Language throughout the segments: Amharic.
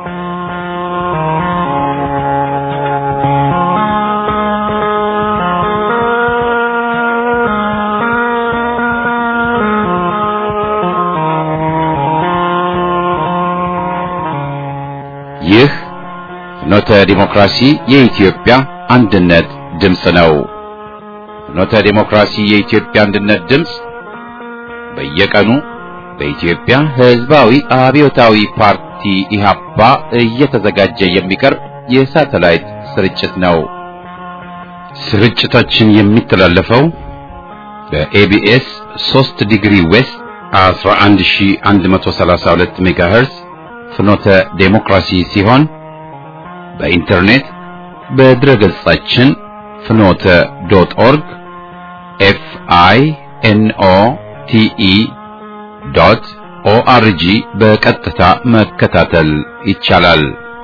ይህ ፍኖተ ዲሞክራሲ የኢትዮጵያ አንድነት ድምፅ ነው። ፍኖተ ዲሞክራሲ የኢትዮጵያ አንድነት ድምፅ በየቀኑ በኢትዮጵያ ሕዝባዊ አብዮታዊ ፓርቲ ኢህአፓ እየተዘጋጀ የሚቀርብ የሳተላይት ስርጭት ነው። ስርጭታችን የሚተላለፈው በኤቢኤስ 3 ዲግሪ ዌስት 11132 ሜጋሄርዝ ፍኖተ ዴሞክራሲ ሲሆን በኢንተርኔት በድረ ገጻችን ፍኖተ ዶት ኦርግ ኤፍ አይ ኤን ኦ ቲ ኢ ዶት ኦአርጂ በቀጥታ መከታተል ይቻላል።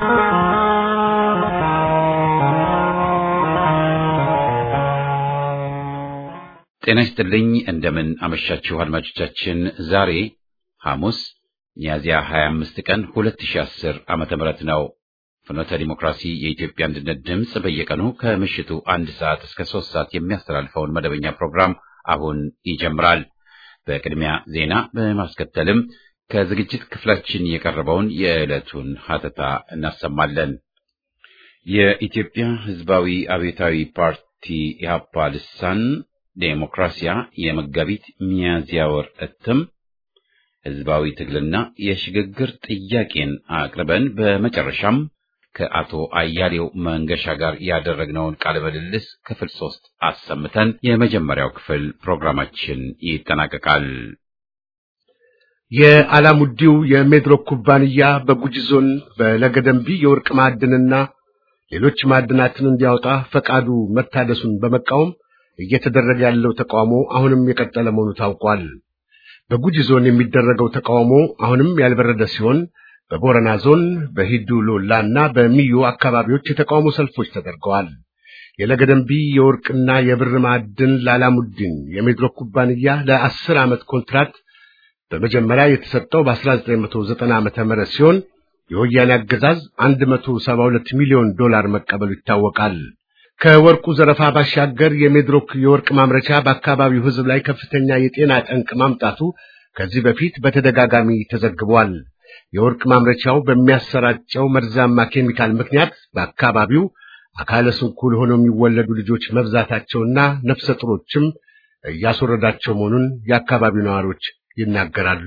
ጤና ይስጥልኝ። እንደምን አመሻችሁ አድማጮቻችን። ዛሬ ሐሙስ ሚያዝያ 25 ቀን 2010 ዓመተ ምህረት ነው። ፍኖተ ዲሞክራሲ የኢትዮጵያ አንድነት ድምፅ በየቀኑ ከምሽቱ አንድ ሰዓት እስከ ሶስት ሰዓት የሚያስተላልፈውን መደበኛ ፕሮግራም አሁን ይጀምራል። በቅድሚያ ዜና በማስከተልም ከዝግጅት ክፍላችን የቀረበውን የዕለቱን ሀተታ እናሰማለን። የኢትዮጵያ ሕዝባዊ አብዮታዊ ፓርቲ ኢህአፓ ልሳን ዴሞክራሲያ የመጋቢት ሚያዝያ ወር እትም ህዝባዊ ትግልና የሽግግር ጥያቄን አቅርበን በመጨረሻም ከአቶ አያሌው መንገሻ ጋር ያደረግነውን ቃለ ምልልስ ክፍል ሶስት አሰምተን የመጀመሪያው ክፍል ፕሮግራማችን ይጠናቀቃል። የአላሙዲው የሜድሮክ ኩባንያ በጉጂ ዞን በለገደንቢ የወርቅ ማዕድንና ሌሎች ማዕድናትን እንዲያወጣ ፈቃዱ መታደሱን በመቃወም እየተደረገ ያለው ተቃውሞ አሁንም የቀጠለ መሆኑ ታውቋል። በጉጂ ዞን የሚደረገው ተቃውሞ አሁንም ያልበረደ ሲሆን በቦረና ዞን በሂዱ ሎላ እና በሚዮ አካባቢዎች የተቃውሞ ሰልፎች ተደርገዋል። የለገደንቢ የወርቅና የብር ማዕድን ለአላሙዲን የሜድሮክ ኩባንያ ለአስር ዓመት ኮንትራት በመጀመሪያ የተሰጠው በ1990 ዓመተ ምህረት ሲሆን የወያኔ አገዛዝ 172 ሚሊዮን ዶላር መቀበሉ ይታወቃል። ከወርቁ ዘረፋ ባሻገር የሜድሮክ የወርቅ ማምረቻ በአካባቢው ሕዝብ ላይ ከፍተኛ የጤና ጠንቅ ማምጣቱ ከዚህ በፊት በተደጋጋሚ ተዘግቧል። የወርቅ ማምረቻው በሚያሰራጨው መርዛማ ኬሚካል ምክንያት በአካባቢው አካለ ስንኩል ሆነው የሚወለዱ ልጆች መብዛታቸውና ነፍሰ ጡሮችም እያስወረዳቸው መሆኑን የአካባቢው ነዋሪዎች ይናገራሉ።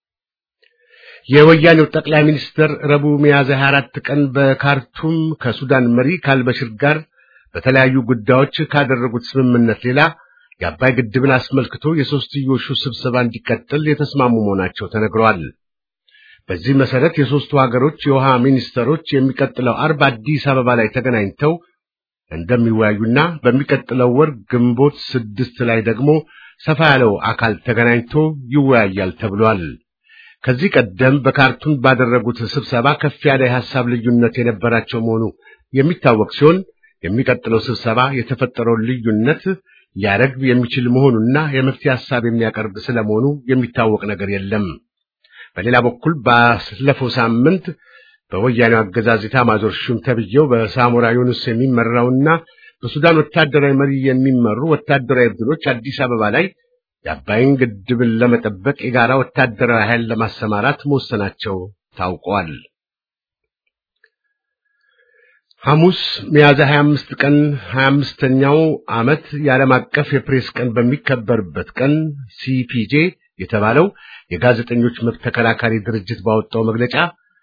የወያኔው ጠቅላይ ሚኒስትር ረቡዕ ሚያዝያ 24 ቀን በካርቱም ከሱዳን መሪ ካልበሽር ጋር በተለያዩ ጉዳዮች ካደረጉት ስምምነት ሌላ የአባይ ግድብን አስመልክቶ የሦስትዮሹ ስብሰባ እንዲቀጥል የተስማሙ መሆናቸው ተነግሯል። በዚህ መሰረት የሦስቱ ሀገሮች የውሃ ሚኒስተሮች የሚቀጥለው አርብ አዲስ አበባ ላይ ተገናኝተው እንደሚወያዩና በሚቀጥለው ወር ግንቦት ስድስት ላይ ደግሞ ሰፋ ያለው አካል ተገናኝቶ ይወያያል ተብሏል። ከዚህ ቀደም በካርቱም ባደረጉት ስብሰባ ከፍ ያለ የሐሳብ ልዩነት የነበራቸው መሆኑ የሚታወቅ ሲሆን የሚቀጥለው ስብሰባ የተፈጠረውን ልዩነት ሊያረግብ የሚችል መሆኑና የመፍትሄ ሐሳብ የሚያቀርብ ስለመሆኑ የሚታወቅ ነገር የለም። በሌላ በኩል ባለፈው ሳምንት በወያኔው አገዛዝ ኤታማዦር ሹም ተብዬው በሳሞራ ዩኑስ የሚመራውና በሱዳን ወታደራዊ መሪ የሚመሩ ወታደራዊ ቡድኖች አዲስ አበባ ላይ የአባይን ግድብን ለመጠበቅ የጋራ ወታደራዊ ኃይል ለማሰማራት መወሰናቸው ታውቋል። ሐሙስ ሚያዝያ 25 ቀን 25ኛው ዓመት የዓለም አቀፍ የፕሬስ ቀን በሚከበርበት ቀን ሲፒጄ የተባለው የጋዜጠኞች መብት ተከራካሪ ድርጅት ባወጣው መግለጫ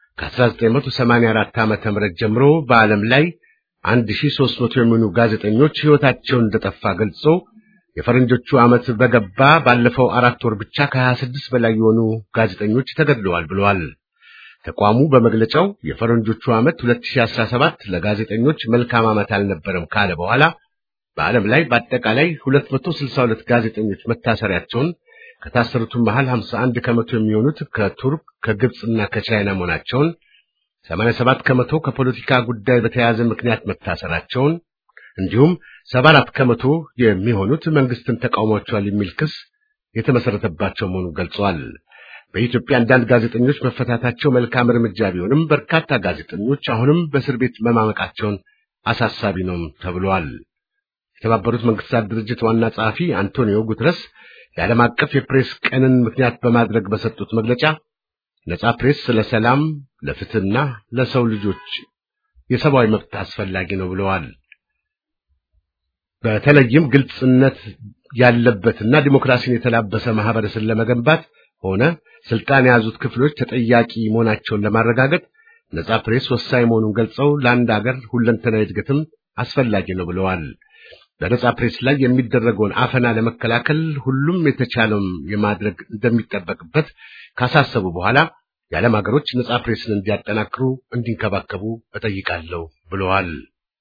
ከ1984 ዓመተ ምህረት ጀምሮ በዓለም ላይ 1300 የሚሆኑ ጋዜጠኞች ሕይወታቸውን እንደጠፋ ገልጾ የፈረንጆቹ ዓመት በገባ ባለፈው አራት ወር ብቻ ከ26 በላይ የሆኑ ጋዜጠኞች ተገድለዋል ብለዋል። ተቋሙ በመግለጫው የፈረንጆቹ ዓመት 2017 ለጋዜጠኞች መልካም ዓመት አልነበረም ካለ በኋላ በዓለም ላይ በአጠቃላይ 262 ጋዜጠኞች መታሰሪያቸውን ከታሰሩትም መሃል 51 ከመቶ የሚሆኑት ከቱርክ ከግብፅና ከቻይና መሆናቸውን 87 ከመቶ ከፖለቲካ ጉዳይ በተያያዘ ምክንያት መታሰራቸውን እንዲሁም 74 ከመቶ የሚሆኑት መንግስትን ተቃውሟቸዋል የሚል ክስ የተመሰረተባቸው መሆኑን ገልጸዋል። በኢትዮጵያ አንዳንድ ጋዜጠኞች መፈታታቸው መልካም እርምጃ ቢሆንም በርካታ ጋዜጠኞች አሁንም በእስር ቤት መማመቃቸውን አሳሳቢ ነው ተብሏል። የተባበሩት መንግስታት ድርጅት ዋና ጸሐፊ አንቶኒዮ ጉተረስ የዓለም አቀፍ የፕሬስ ቀንን ምክንያት በማድረግ በሰጡት መግለጫ ነጻ ፕሬስ ለሰላም፣ ለፍትህና ለሰው ልጆች የሰብአዊ መብት አስፈላጊ ነው ብለዋል። በተለይም ግልጽነት ያለበትና ዲሞክራሲን የተላበሰ ማህበረሰብን ለመገንባት ሆነ ስልጣን የያዙት ክፍሎች ተጠያቂ መሆናቸውን ለማረጋገጥ ነጻ ፕሬስ ወሳኝ መሆኑን ገልጸው ለአንድ ሀገር ሁለንተናዊ እድገትም አስፈላጊ ነው ብለዋል። በነጻ ፕሬስ ላይ የሚደረገውን አፈና ለመከላከል ሁሉም የተቻለውን የማድረግ እንደሚጠበቅበት ካሳሰቡ በኋላ የዓለም ሀገሮች ነጻ ፕሬስን እንዲያጠናክሩ፣ እንዲንከባከቡ እጠይቃለሁ ብለዋል።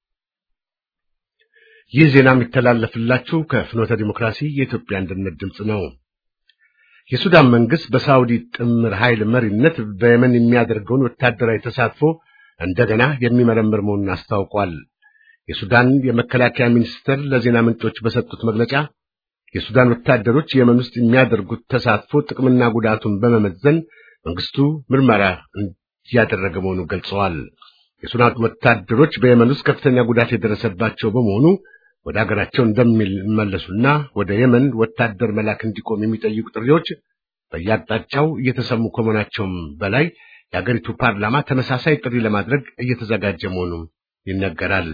ይህ ዜና የሚተላለፍላችሁ ከፍኖተ ዲሞክራሲ የኢትዮጵያ አንድነት ድምፅ ነው። የሱዳን መንግስት በሳውዲ ጥምር ኃይል መሪነት በየመን የሚያደርገውን ወታደራዊ ተሳትፎ እንደገና የሚመረምር መሆኑን አስታውቋል። የሱዳን የመከላከያ ሚኒስትር ለዜና ምንጮች በሰጡት መግለጫ የሱዳን ወታደሮች የመን ውስጥ የሚያደርጉት ተሳትፎ ጥቅምና ጉዳቱን በመመዘን መንግስቱ ምርመራ እያደረገ መሆኑን ገልጸዋል። የሱዳን ወታደሮች በየመን ውስጥ ከፍተኛ ጉዳት የደረሰባቸው በመሆኑ ወደ ሀገራቸው እንደሚመለሱና ወደ የመን ወታደር መላክ እንዲቆም የሚጠይቁ ጥሪዎች በየአቅጣጫው እየተሰሙ ከመሆናቸውም በላይ የአገሪቱ ፓርላማ ተመሳሳይ ጥሪ ለማድረግ እየተዘጋጀ መሆኑ ይነገራል።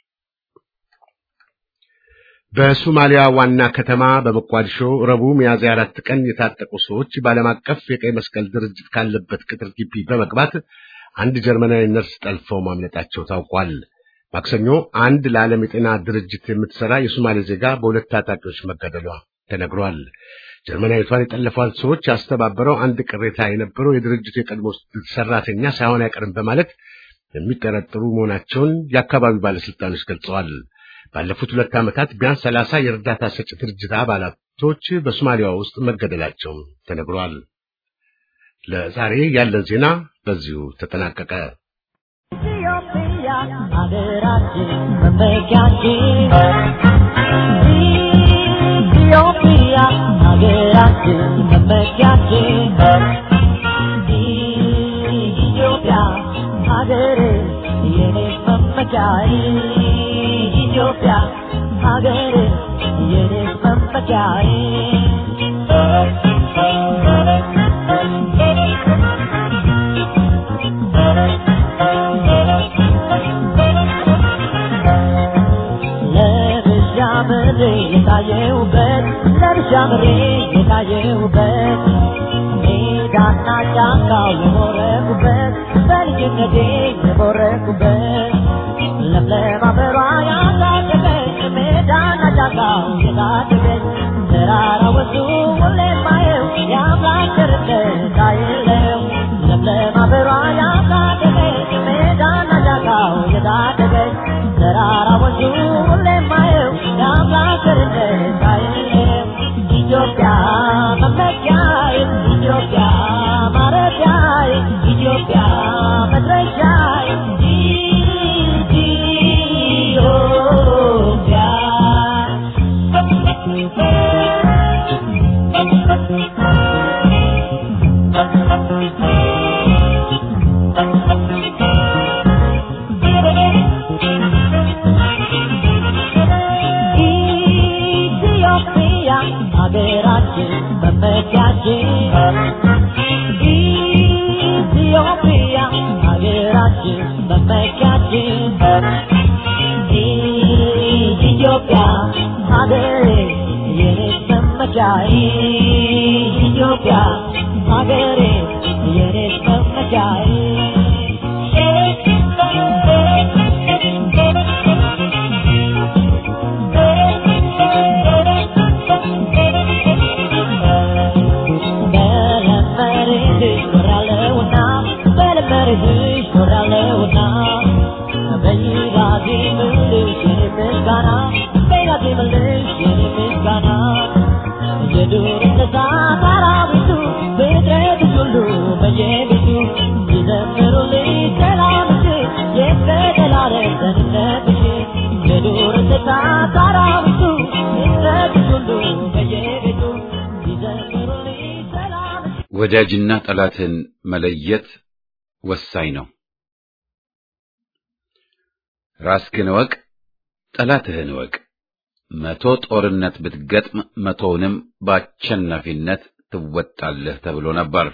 በሶማሊያ ዋና ከተማ በሞቃዲሾ ረቡዕ ሚያዝያ አራት ቀን የታጠቁ ሰዎች በዓለም አቀፍ የቀይ መስቀል ድርጅት ካለበት ቅጥር ግቢ በመግባት አንድ ጀርመናዊ ነርስ ጠልፈው ማምለጣቸው ታውቋል። ማክሰኞ አንድ ለዓለም የጤና ድርጅት የምትሰራ የሶማሌ ዜጋ በሁለት ታጣቂዎች መገደሏ ተነግሯል። ጀርመናዊቷን የጠለፏት ሰዎች ያስተባበረው አንድ ቅሬታ የነበረው የድርጅቱ የቀድሞ ሰራተኛ ሳይሆን አይቀርም በማለት የሚጠረጥሩ መሆናቸውን የአካባቢው ባለስልጣኖች ገልጸዋል። ባለፉት ሁለት ዓመታት ቢያንስ ሰላሳ የእርዳታ ሰጪ ድርጅት አባላቶች በሶማሊያ ውስጥ መገደላቸው ተነግሯል። ለዛሬ ያለን ዜና በዚሁ ተጠናቀቀ። ኢትዮጵያ ሀገራችን መመኪያችን ኢትዮጵያ ሀገራችን መመኪያችን ኢትዮጵያ ሀገሬ የኔ መመኪያዬ ኢትዮጵያ ሀገሬ የኔ መመኪያዬ ለብሻ ምሬ የታየውበት ለብሻ ምሬ የታየውበት ሜዳና ጫካው የቦረኩበት በልጅነቴ የቦረኩበት ለምለም አበባ ያሳደገኝ ሜዳና ጫካው የታደገኝ ተራራ ወንዙ ሁሌ ማየው የአምላክ ቸርነት አይለው ለምለም አበባ ያሳደገኝ ሜዳና ጫካው የታደገኝ ተራራ ወንዙ ሁሌ ማየው የአምላክ ቸርነት አይለው ኢትዮጵያ መመኪያዬ ኢትዮጵያ ማረፊያዬ ኢትዮጵያ መድረሻዬ ኢትዮጵያ ሀገራችን መመኪያችን ኢትዮጵያ ሀገራችን መመኪያችን ኢትዮጵያ ሀገሬ የኔ መመኪያዬ ኢትዮጵያ ሀገሬ የኔ መመኪያዬ በለመርህሽ ኖራለሁና በለመርህሽ ኖራለሁና በይራቴ ምልሽ የኔ ምስጋና በይራቴ ምልሽ የኔ ምስጋና የዱር እንስሳ አራዊቱ ፍጥረትሽ ሁሉ በየቤቱ ይዘምሩልሽ ሰላምሽ የዘላለም ደህንነትሽ የዱር እንስሳ አራዊቱ ፍጥረትሽ ሁሉ በየቤቱ ይዘምሩልሽ ሰላምሽ ወዳጅና ጠላትን መለየት ወሳኝ ነው። ራስህን እወቅ፣ ጠላትህን እወቅ። መቶ ጦርነት ብትገጥም መቶውንም በአሸናፊነት ትወጣለህ ተብሎ ነበር።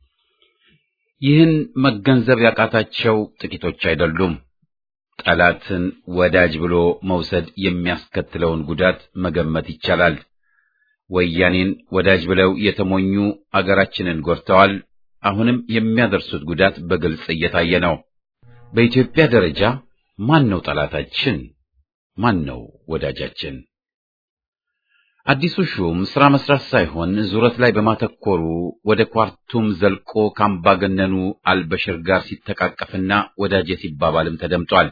ይህን መገንዘብ ያቃታቸው ጥቂቶች አይደሉም። ጠላትን ወዳጅ ብሎ መውሰድ የሚያስከትለውን ጉዳት መገመት ይቻላል። ወያኔን ወዳጅ ብለው የተሞኙ አገራችንን ጎድተዋል። አሁንም የሚያደርሱት ጉዳት በግልጽ እየታየ ነው። በኢትዮጵያ ደረጃ ማን ነው ጠላታችን? ማን ነው ወዳጃችን? አዲሱ ሹም ስራ መስራት ሳይሆን ዙረት ላይ በማተኮሩ ወደ ኳርቱም ዘልቆ ካምባገነኑ አልበሽር ጋር ሲተቃቀፍና ወዳጄ ሲባባልም ተደምጧል።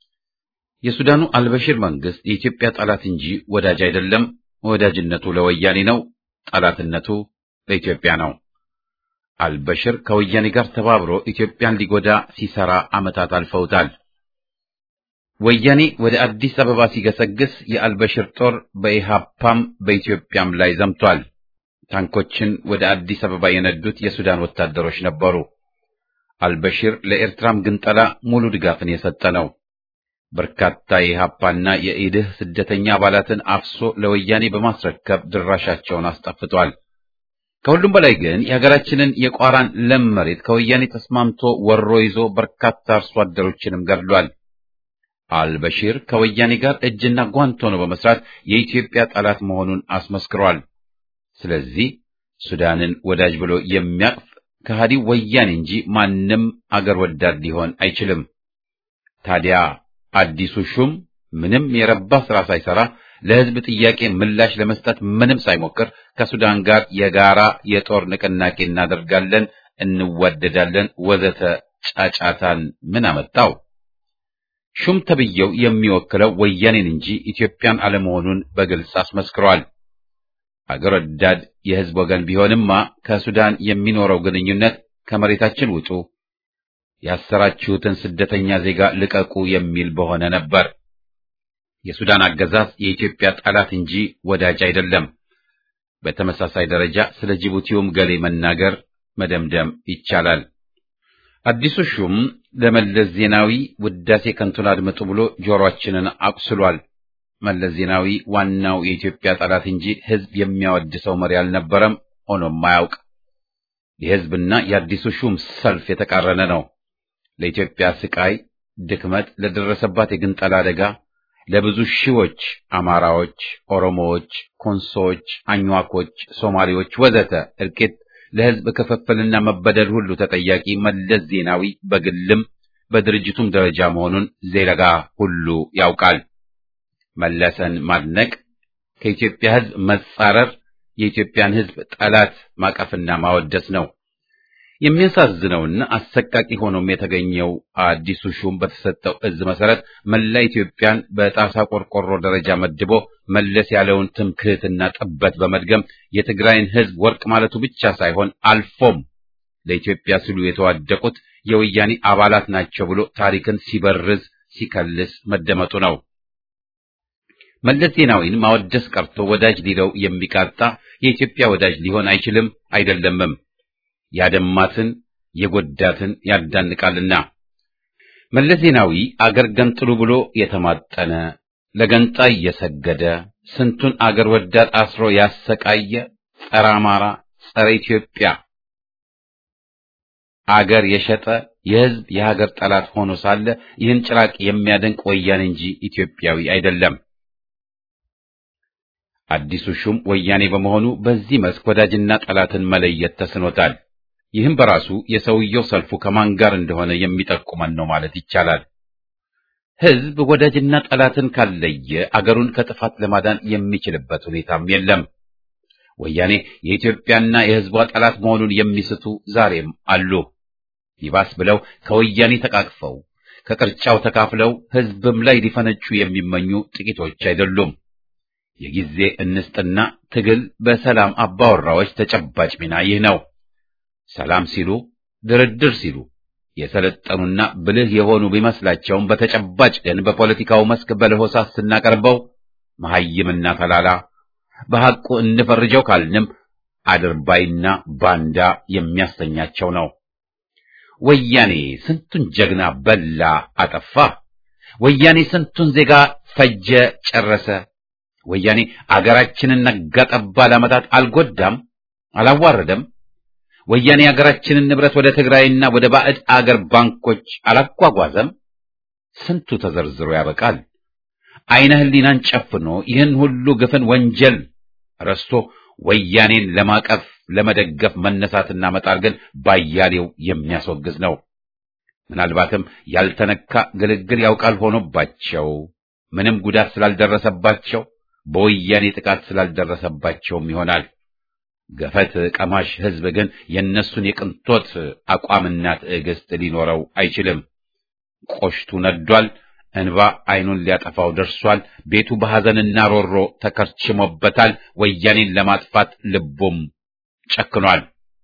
የሱዳኑ አልበሽር መንግስት የኢትዮጵያ ጠላት እንጂ ወዳጅ አይደለም። ወዳጅነቱ ለወያኔ ነው፣ ጠላትነቱ ለኢትዮጵያ ነው። አልበሽር ከወያኔ ጋር ተባብሮ ኢትዮጵያን ሊጎዳ ሲሰራ ዓመታት አልፈውታል። ወያኔ ወደ አዲስ አበባ ሲገሰግስ የአልበሽር ጦር በኢሃፓም በኢትዮጵያም ላይ ዘምቷል። ታንኮችን ወደ አዲስ አበባ የነዱት የሱዳን ወታደሮች ነበሩ። አልበሽር ለኤርትራም ግንጠላ ሙሉ ድጋፍን የሰጠ ነው። በርካታ የኢሃፓና የኢድህ ስደተኛ አባላትን አፍሶ ለወያኔ በማስረከብ ድራሻቸውን አስጠፍቷል። ከሁሉም በላይ ግን የሀገራችንን የቋራን ለም መሬት ከወያኔ ተስማምቶ ወሮ ይዞ በርካታ አርሶ አደሮችንም ገድሏል። አልበሺር ከወያኔ ጋር እጅና ጓንት ሆኖ በመስራት የኢትዮጵያ ጠላት መሆኑን አስመስክሯል። ስለዚህ ሱዳንን ወዳጅ ብሎ የሚያቅፍ ከሃዲው ወያኔ እንጂ ማንም አገር ወዳድ ሊሆን አይችልም። ታዲያ አዲሱ ሹም ምንም የረባ ስራ ሳይሰራ ለሕዝብ ጥያቄ ምላሽ ለመስጠት ምንም ሳይሞክር ከሱዳን ጋር የጋራ የጦር ንቅናቄ እናደርጋለን፣ እንዋደዳለን፣ ወዘተ ጫጫታን ምን አመጣው? ሹም ተብዬው የሚወክለው ወያኔን እንጂ ኢትዮጵያን አለመሆኑን በግልጽ አስመስክሯል። አገር ወዳድ የሕዝብ ወገን ቢሆንማ ከሱዳን የሚኖረው ግንኙነት ከመሬታችን ውጡ፣ ያሰራችሁትን ስደተኛ ዜጋ ልቀቁ የሚል በሆነ ነበር። የሱዳን አገዛዝ የኢትዮጵያ ጠላት እንጂ ወዳጅ አይደለም። በተመሳሳይ ደረጃ ስለ ጅቡቲውም ገሌ መናገር መደምደም ይቻላል። አዲሱ ሹም ለመለስ ዜናዊ ውዳሴ ከንቱን አድምጡ ብሎ ጆሮአችንን አቁስሏል። መለስ ዜናዊ ዋናው የኢትዮጵያ ጠላት እንጂ ሕዝብ የሚያወድሰው መሪ አልነበረም፣ ሆኖም አያውቅ። የሕዝብና የአዲሱ ሹም ሰልፍ የተቃረነ ነው። ለኢትዮጵያ ስቃይ፣ ድክመት፣ ለደረሰባት የግንጠላ አደጋ ለብዙ ሺዎች አማራዎች፣ ኦሮሞዎች፣ ኮንሶዎች፣ አኝዋኮች፣ ሶማሌዎች ወዘተ እልቂት ለሕዝብ ክፍፍልና መበደል ሁሉ ተጠያቂ መለስ ዜናዊ በግልም በድርጅቱም ደረጃ መሆኑን ዜጋ ሁሉ ያውቃል። መለሰን ማድነቅ ከኢትዮጵያ ሕዝብ መጻረር የኢትዮጵያን ሕዝብ ጠላት ማቀፍና ማወደስ ነው። የሚያሳዝነውና አሰቃቂ ሆኖም የተገኘው አዲሱ ሹም በተሰጠው እዝ መሰረት መላ ኢትዮጵያን በጣሳ ቆርቆሮ ደረጃ መድቦ መለስ ያለውን ትምክህትና ጥበት በመድገም የትግራይን ሕዝብ ወርቅ ማለቱ ብቻ ሳይሆን አልፎም ለኢትዮጵያ ሲሉ የተዋደቁት የወያኔ አባላት ናቸው ብሎ ታሪክን ሲበርዝ ሲከልስ መደመጡ ነው። መለስ ዜናዊን ማወደስ ቀርቶ ወዳጅ ሊለው የሚቃጣ የኢትዮጵያ ወዳጅ ሊሆን አይችልም አይደለምም። ያደማትን የጎዳትን ያዳንቃልና። መለስ ዜናዊ አገር ገንጥሉ ብሎ የተማጠነ ለገንጣይ የሰገደ ስንቱን አገር ወዳድ አስሮ ያሰቃየ ጸረ አማራ፣ ጸረ ኢትዮጵያ አገር የሸጠ የሕዝብ የሀገር ጠላት ሆኖ ሳለ ይህን ጭራቅ የሚያደንቅ ወያኔ እንጂ ኢትዮጵያዊ አይደለም። አዲሱ ሹም ወያኔ በመሆኑ በዚህ መስክ ወዳጅና ጠላትን መለየት ተስኖታል። ይህም በራሱ የሰውየው ሰልፉ ከማን ጋር እንደሆነ የሚጠቁመን ነው ማለት ይቻላል። ሕዝብ ወዳጅና ጠላትን ካለየ አገሩን ከጥፋት ለማዳን የሚችልበት ሁኔታም የለም። ወያኔ የኢትዮጵያና የሕዝቧ ጠላት መሆኑን የሚስቱ ዛሬም አሉ። ይባስ ብለው ከወያኔ ተቃቅፈው ከቅርጫው ተካፍለው ሕዝብም ላይ ሊፈነጩ የሚመኙ ጥቂቶች አይደሉም። የጊዜ እንስጥና ትግል በሰላም አባወራዎች ተጨባጭ ሚና ይህ ነው። ሰላም ሲሉ ድርድር ሲሉ የሰለጠኑና ብልህ የሆኑ ቢመስላቸውም በተጨባጭ ግን በፖለቲካው መስክ በለሆሳስ ስናቀርበው መሐይምና ተላላ በሐቁ እንፈርጀው ካልንም አድርባይና ባንዳ የሚያሰኛቸው ነው። ወያኔ ስንቱን ጀግና በላ አጠፋ። ወያኔ ስንቱን ዜጋ ፈጀ ጨረሰ። ወያኔ አገራችንን ነጋጠባ ለዓመታት አልጎዳም፣ አላዋረደም። ወያኔ አገራችንን ንብረት ወደ ትግራይና ወደ ባዕድ አገር ባንኮች አላጓጓዘም። ስንቱ ተዘርዝሮ ያበቃል። አይነ ህሊናን ጨፍኖ ይህን ሁሉ ግፍን ወንጀል ረስቶ ወያኔን ለማቀፍ ለመደገፍ መነሳትና መጣር ግን ባያሌው የሚያስወግዝ ነው። ምናልባትም ያልተነካ ግልግል ያውቃል ሆኖባቸው ምንም ጉዳት ስላልደረሰባቸው በወያኔ ጥቃት ስላልደረሰባቸውም ይሆናል። ገፈት ቀማሽ ህዝብ ግን የእነሱን የቅንጦት አቋምና ትዕግስት ሊኖረው አይችልም። ቆሽቱ ነዷል። እንባ አይኑን ሊያጠፋው ደርሷል። ቤቱ በሐዘንና ሮሮ ተከርችሞበታል። ወያኔን ለማጥፋት ልቡም ጨክኗል።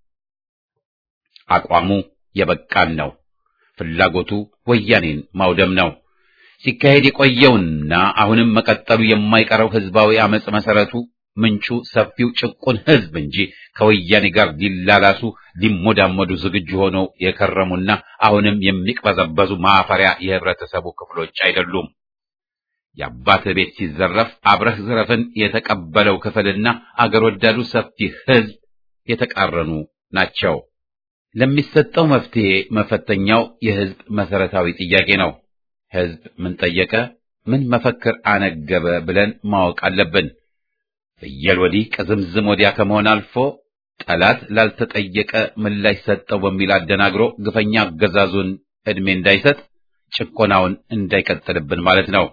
አቋሙ የበቃን ነው። ፍላጎቱ ወያኔን ማውደም ነው። ሲካሄድ የቆየውና አሁንም መቀጠሉ የማይቀረው ህዝባዊ አመጽ መሰረቱ ምንጩ ሰፊው ጭቁን ህዝብ እንጂ ከወያኔ ጋር ሊላላሱ ሊሞዳመዱ ዝግጁ ሆነው የከረሙና አሁንም የሚቅበዘበዙ ማፈሪያ የህብረተሰቡ ክፍሎች አይደሉም። የአባትህ ቤት ሲዘረፍ አብረህ ዝረፍን የተቀበለው ክፍልና አገር ወዳዱ ሰፊ ህዝብ የተቃረኑ ናቸው። ለሚሰጠው መፍትሄ መፈተኛው የህዝብ መሰረታዊ ጥያቄ ነው። ህዝብ ምን ጠየቀ፣ ምን መፈክር አነገበ ብለን ማወቅ አለብን። ፍየል ወዲህ ቅዝምዝም ወዲያ ከመሆን አልፎ ጠላት ላልተጠየቀ ምላሽ ሰጠው በሚል አደናግሮ ግፈኛ አገዛዙን ዕድሜ እንዳይሰጥ ጭቆናውን እንዳይቀጥልብን ማለት ነው።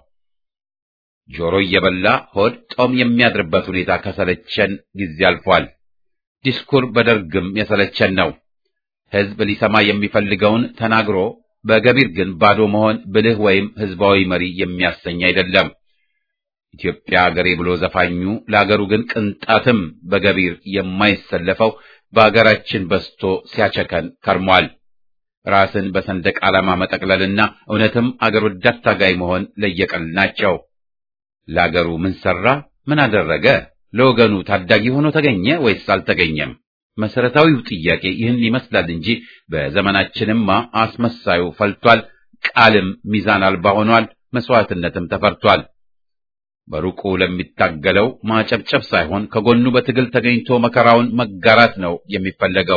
ጆሮ እየበላ ሆድ ጦም የሚያድርበት ሁኔታ ከሰለቸን ጊዜ አልፏል። ዲስኩር በደርግም የሰለቸን ነው። ህዝብ ሊሰማ የሚፈልገውን ተናግሮ በገቢር ግን ባዶ መሆን ብልህ ወይም ህዝባዊ መሪ የሚያሰኝ አይደለም። ኢትዮጵያ አገሬ ብሎ ዘፋኙ ለአገሩ ግን ቅንጣትም በገቢር የማይሰለፈው በአገራችን በስቶ ሲያቸከን ከርሟል። ራስን በሰንደቅ ዓላማ መጠቅለልና እውነትም አገር ወዳድ ታጋይ መሆን ለየቀል ናቸው። ለአገሩ ምን ሰራ? ምን አደረገ? ለወገኑ ታዳጊ ሆኖ ተገኘ ወይስ አልተገኘም? መሰረታዊው ጥያቄ ይህን ይመስላል እንጂ በዘመናችንማ አስመሳዩ ፈልቷል። ቃልም ሚዛን አልባ ሆኗል። መስዋዕትነትም ተፈርቷል። በሩቁ ለሚታገለው ማጨብጨብ ሳይሆን ከጎኑ በትግል ተገኝቶ መከራውን መጋራት ነው የሚፈለገው።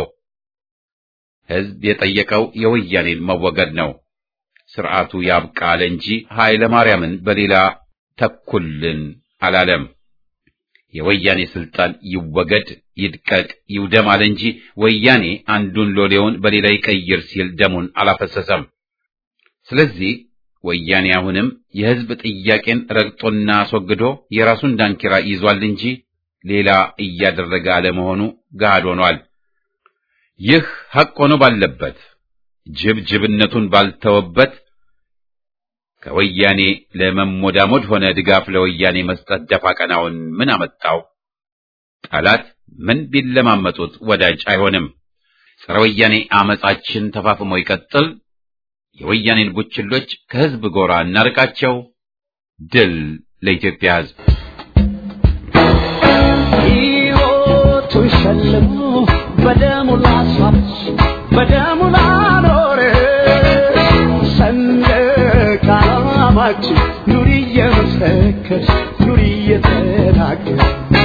ህዝብ የጠየቀው የወያኔን መወገድ ነው። ስርዓቱ ያብቃ አለ እንጂ ኃይለ ማርያምን በሌላ ተኩልን አላለም። የወያኔ ስልጣን ይወገድ፣ ይድቀቅ፣ ይውደም አለ እንጂ ወያኔ አንዱን ሎሌውን በሌላ ይቀይር ሲል ደሙን አላፈሰሰም። ስለዚህ ወያኔ አሁንም የህዝብ ጥያቄን ረግጦና አስወግዶ የራሱን ዳንኪራ ይዟል እንጂ ሌላ እያደረገ አለመሆኑ ገሃድ ሆኗል። ይህ ሐቅ ሆኖ ባለበት ጅብ ጅብነቱን ባልተወበት ከወያኔ ለመሞዳሞድ ሆነ ድጋፍ ለወያኔ መስጠት ደፋ ቀናውን ምን አመጣው? ጠላት ምን ቢለማመጡት ወዳጅ አይሆንም። ጸረ ወያኔ አመጻችን ተፋፍሞ ይቀጥል። የወያኔን ቡችሎች ከህዝብ ጎራ እናርቃቸው። ድል ለኢትዮጵያ ህዝብ። ሕይወቱን ሸልሞ በደሙ ላስዋች በደሙ ላኖረ ሰንደቅ ዓላማችን ኑሪ እየመሰከርሽ ኑሪ እየተናገር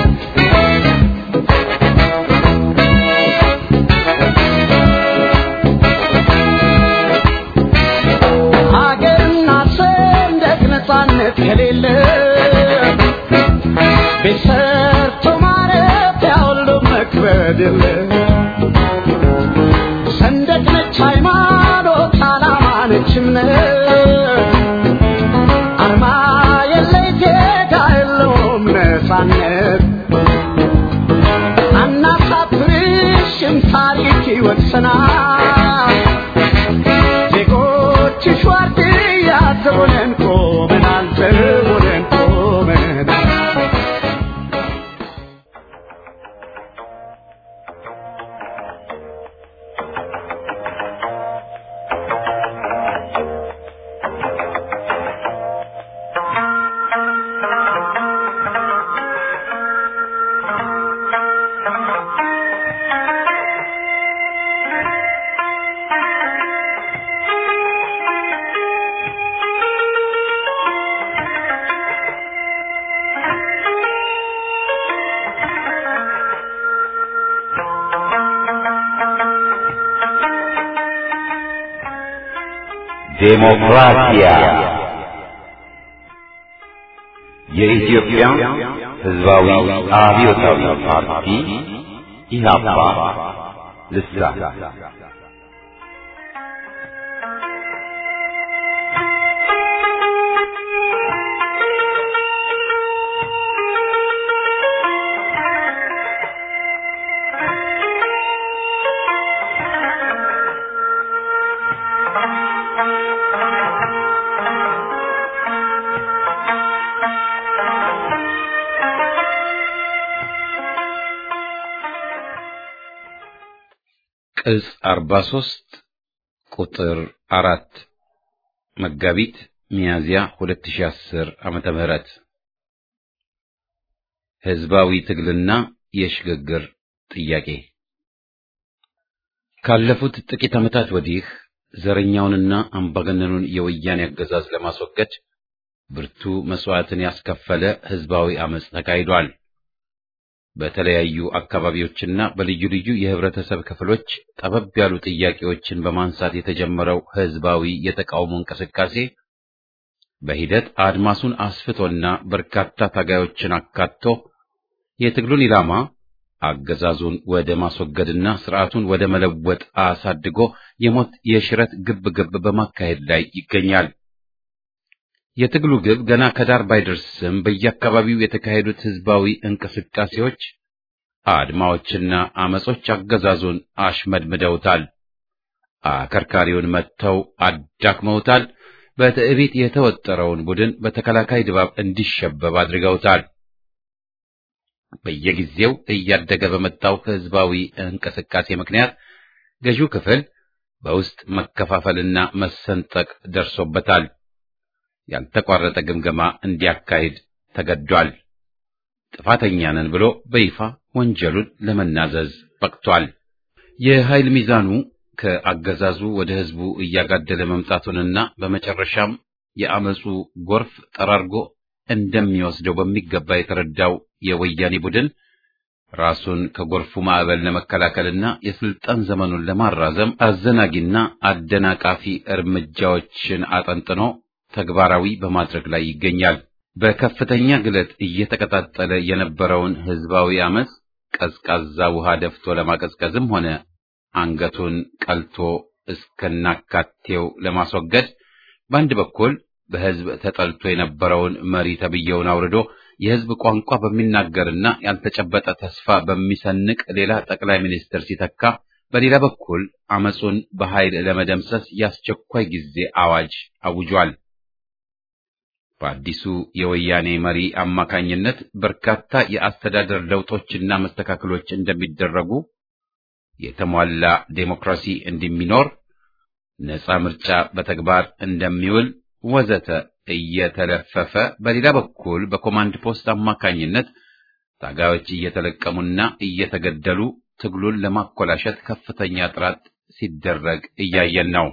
ሀገርና ሰንደቅ ነፃነት ከሌለ ቤት ሰርቶ ማረፊያ ሁሉ መክበድ የለ ሰንደቅ ነች ሃይማኖት፣ ዓላማ ነች እምነት፣ አርማ የለ ጌታ የለውም ነፃነት። አናሳፍርሽም ታሪክ ይወቅሰናል። ዜጎችሽ ዋርድያ ዘቦነን ቆመናል፣ ዘቦነን ቆመናል። ዴሞክራሲያ የኢትዮጵያ ሕዝባዊ አብዮታዊ ፓርቲ ኢህአፓ ልሳን ቅጽ 43 ቁጥር አራት መጋቢት ሚያዝያ 2010 ዓመተ ምህረት ህዝባዊ ትግልና የሽግግር ጥያቄ ካለፉት ጥቂት ዓመታት ወዲህ ዘረኛውንና አምባገነኑን የወያኔ አገዛዝ ለማስወገድ ብርቱ መስዋዕትን ያስከፈለ ህዝባዊ አመጽ ተካሂዷል። በተለያዩ አካባቢዎችና በልዩ ልዩ የህብረተሰብ ክፍሎች ጠበብ ያሉ ጥያቄዎችን በማንሳት የተጀመረው ህዝባዊ የተቃውሞ እንቅስቃሴ በሂደት አድማሱን አስፍቶና በርካታ ታጋዮችን አካቶ የትግሉን ኢላማ አገዛዙን ወደ ማስወገድና ስርዓቱን ወደ መለወጥ አሳድጎ የሞት የሽረት ግብ ግብ በማካሄድ ላይ ይገኛል። የትግሉ ግብ ገና ከዳር ባይደርስም በየአካባቢው የተካሄዱት ህዝባዊ እንቅስቃሴዎች፣ አድማዎችና አመጾች አገዛዙን አሽመድምደውታል። አከርካሪውን መጥተው አዳክመውታል። በትዕቢት የተወጠረውን ቡድን በተከላካይ ድባብ እንዲሸበብ አድርገውታል። በየጊዜው እያደገ በመጣው ህዝባዊ እንቅስቃሴ ምክንያት ገዢው ክፍል በውስጥ መከፋፈልና መሰንጠቅ ደርሶበታል። ያልተቋረጠ ግምገማ እንዲያካሂድ ተገዷል። ጥፋተኛ ነን ብሎ በይፋ ወንጀሉን ለመናዘዝ በቅቷል። የኃይል ሚዛኑ ከአገዛዙ ወደ ህዝቡ እያጋደለ መምጣቱንና በመጨረሻም የአመፁ ጎርፍ ጠራርጎ እንደሚወስደው በሚገባ የተረዳው የወያኔ ቡድን ራሱን ከጎርፉ ማዕበል ለመከላከልና የስልጣን ዘመኑን ለማራዘም አዘናጊና አደናቃፊ እርምጃዎችን አጠንጥኖ ተግባራዊ በማድረግ ላይ ይገኛል። በከፍተኛ ግለት እየተቀጣጠለ የነበረውን ህዝባዊ አመፅ ቀዝቃዛ ውሃ ደፍቶ ለማቀዝቀዝም ሆነ አንገቱን ቀልቶ እስከናካቴው ለማስወገድ በአንድ በኩል በህዝብ ተጠልቶ የነበረውን መሪ ተብዬውን አውርዶ የህዝብ ቋንቋ በሚናገርና ያልተጨበጠ ተስፋ በሚሰንቅ ሌላ ጠቅላይ ሚኒስትር ሲተካ፣ በሌላ በኩል አመፁን በኃይል ለመደምሰስ የአስቸኳይ ጊዜ አዋጅ አውጇል። በአዲሱ የወያኔ መሪ አማካኝነት በርካታ የአስተዳደር ለውጦችና መስተካከሎች እንደሚደረጉ፣ የተሟላ ዴሞክራሲ እንደሚኖር፣ ነፃ ምርጫ በተግባር እንደሚውል ወዘተ እየተለፈፈ በሌላ በኩል በኮማንድ ፖስት አማካኝነት ታጋዮች እየተለቀሙና እየተገደሉ ትግሉን ለማኮላሸት ከፍተኛ ጥረት ሲደረግ እያየን ነው።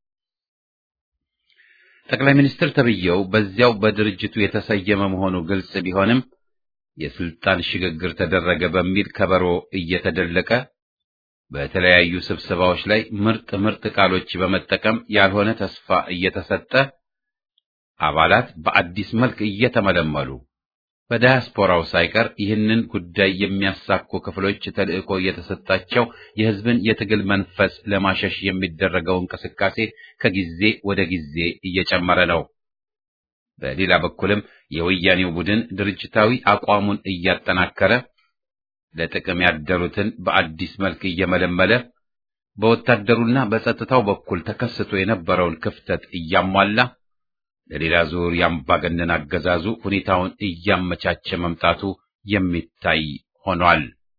ጠቅላይ ሚኒስትር ተብዬው በዚያው በድርጅቱ የተሰየመ መሆኑ ግልጽ ቢሆንም የስልጣን ሽግግር ተደረገ በሚል ከበሮ እየተደለቀ በተለያዩ ስብሰባዎች ላይ ምርጥ ምርጥ ቃሎች በመጠቀም ያልሆነ ተስፋ እየተሰጠ አባላት በአዲስ መልክ እየተመለመሉ በዳያስፖራው ሳይቀር ይህንን ጉዳይ የሚያሳኩ ክፍሎች ተልዕኮ እየተሰጣቸው የሕዝብን የትግል መንፈስ ለማሸሽ የሚደረገው እንቅስቃሴ ከጊዜ ወደ ጊዜ እየጨመረ ነው። በሌላ በኩልም የወያኔው ቡድን ድርጅታዊ አቋሙን እያጠናከረ ለጥቅም ያደሩትን በአዲስ መልክ እየመለመለ በወታደሩና በጸጥታው በኩል ተከስቶ የነበረውን ክፍተት እያሟላ ለሌላ ዙር የአምባገነን አገዛዙ ሁኔታውን እያመቻቸ መምጣቱ የሚታይ ሆኗል።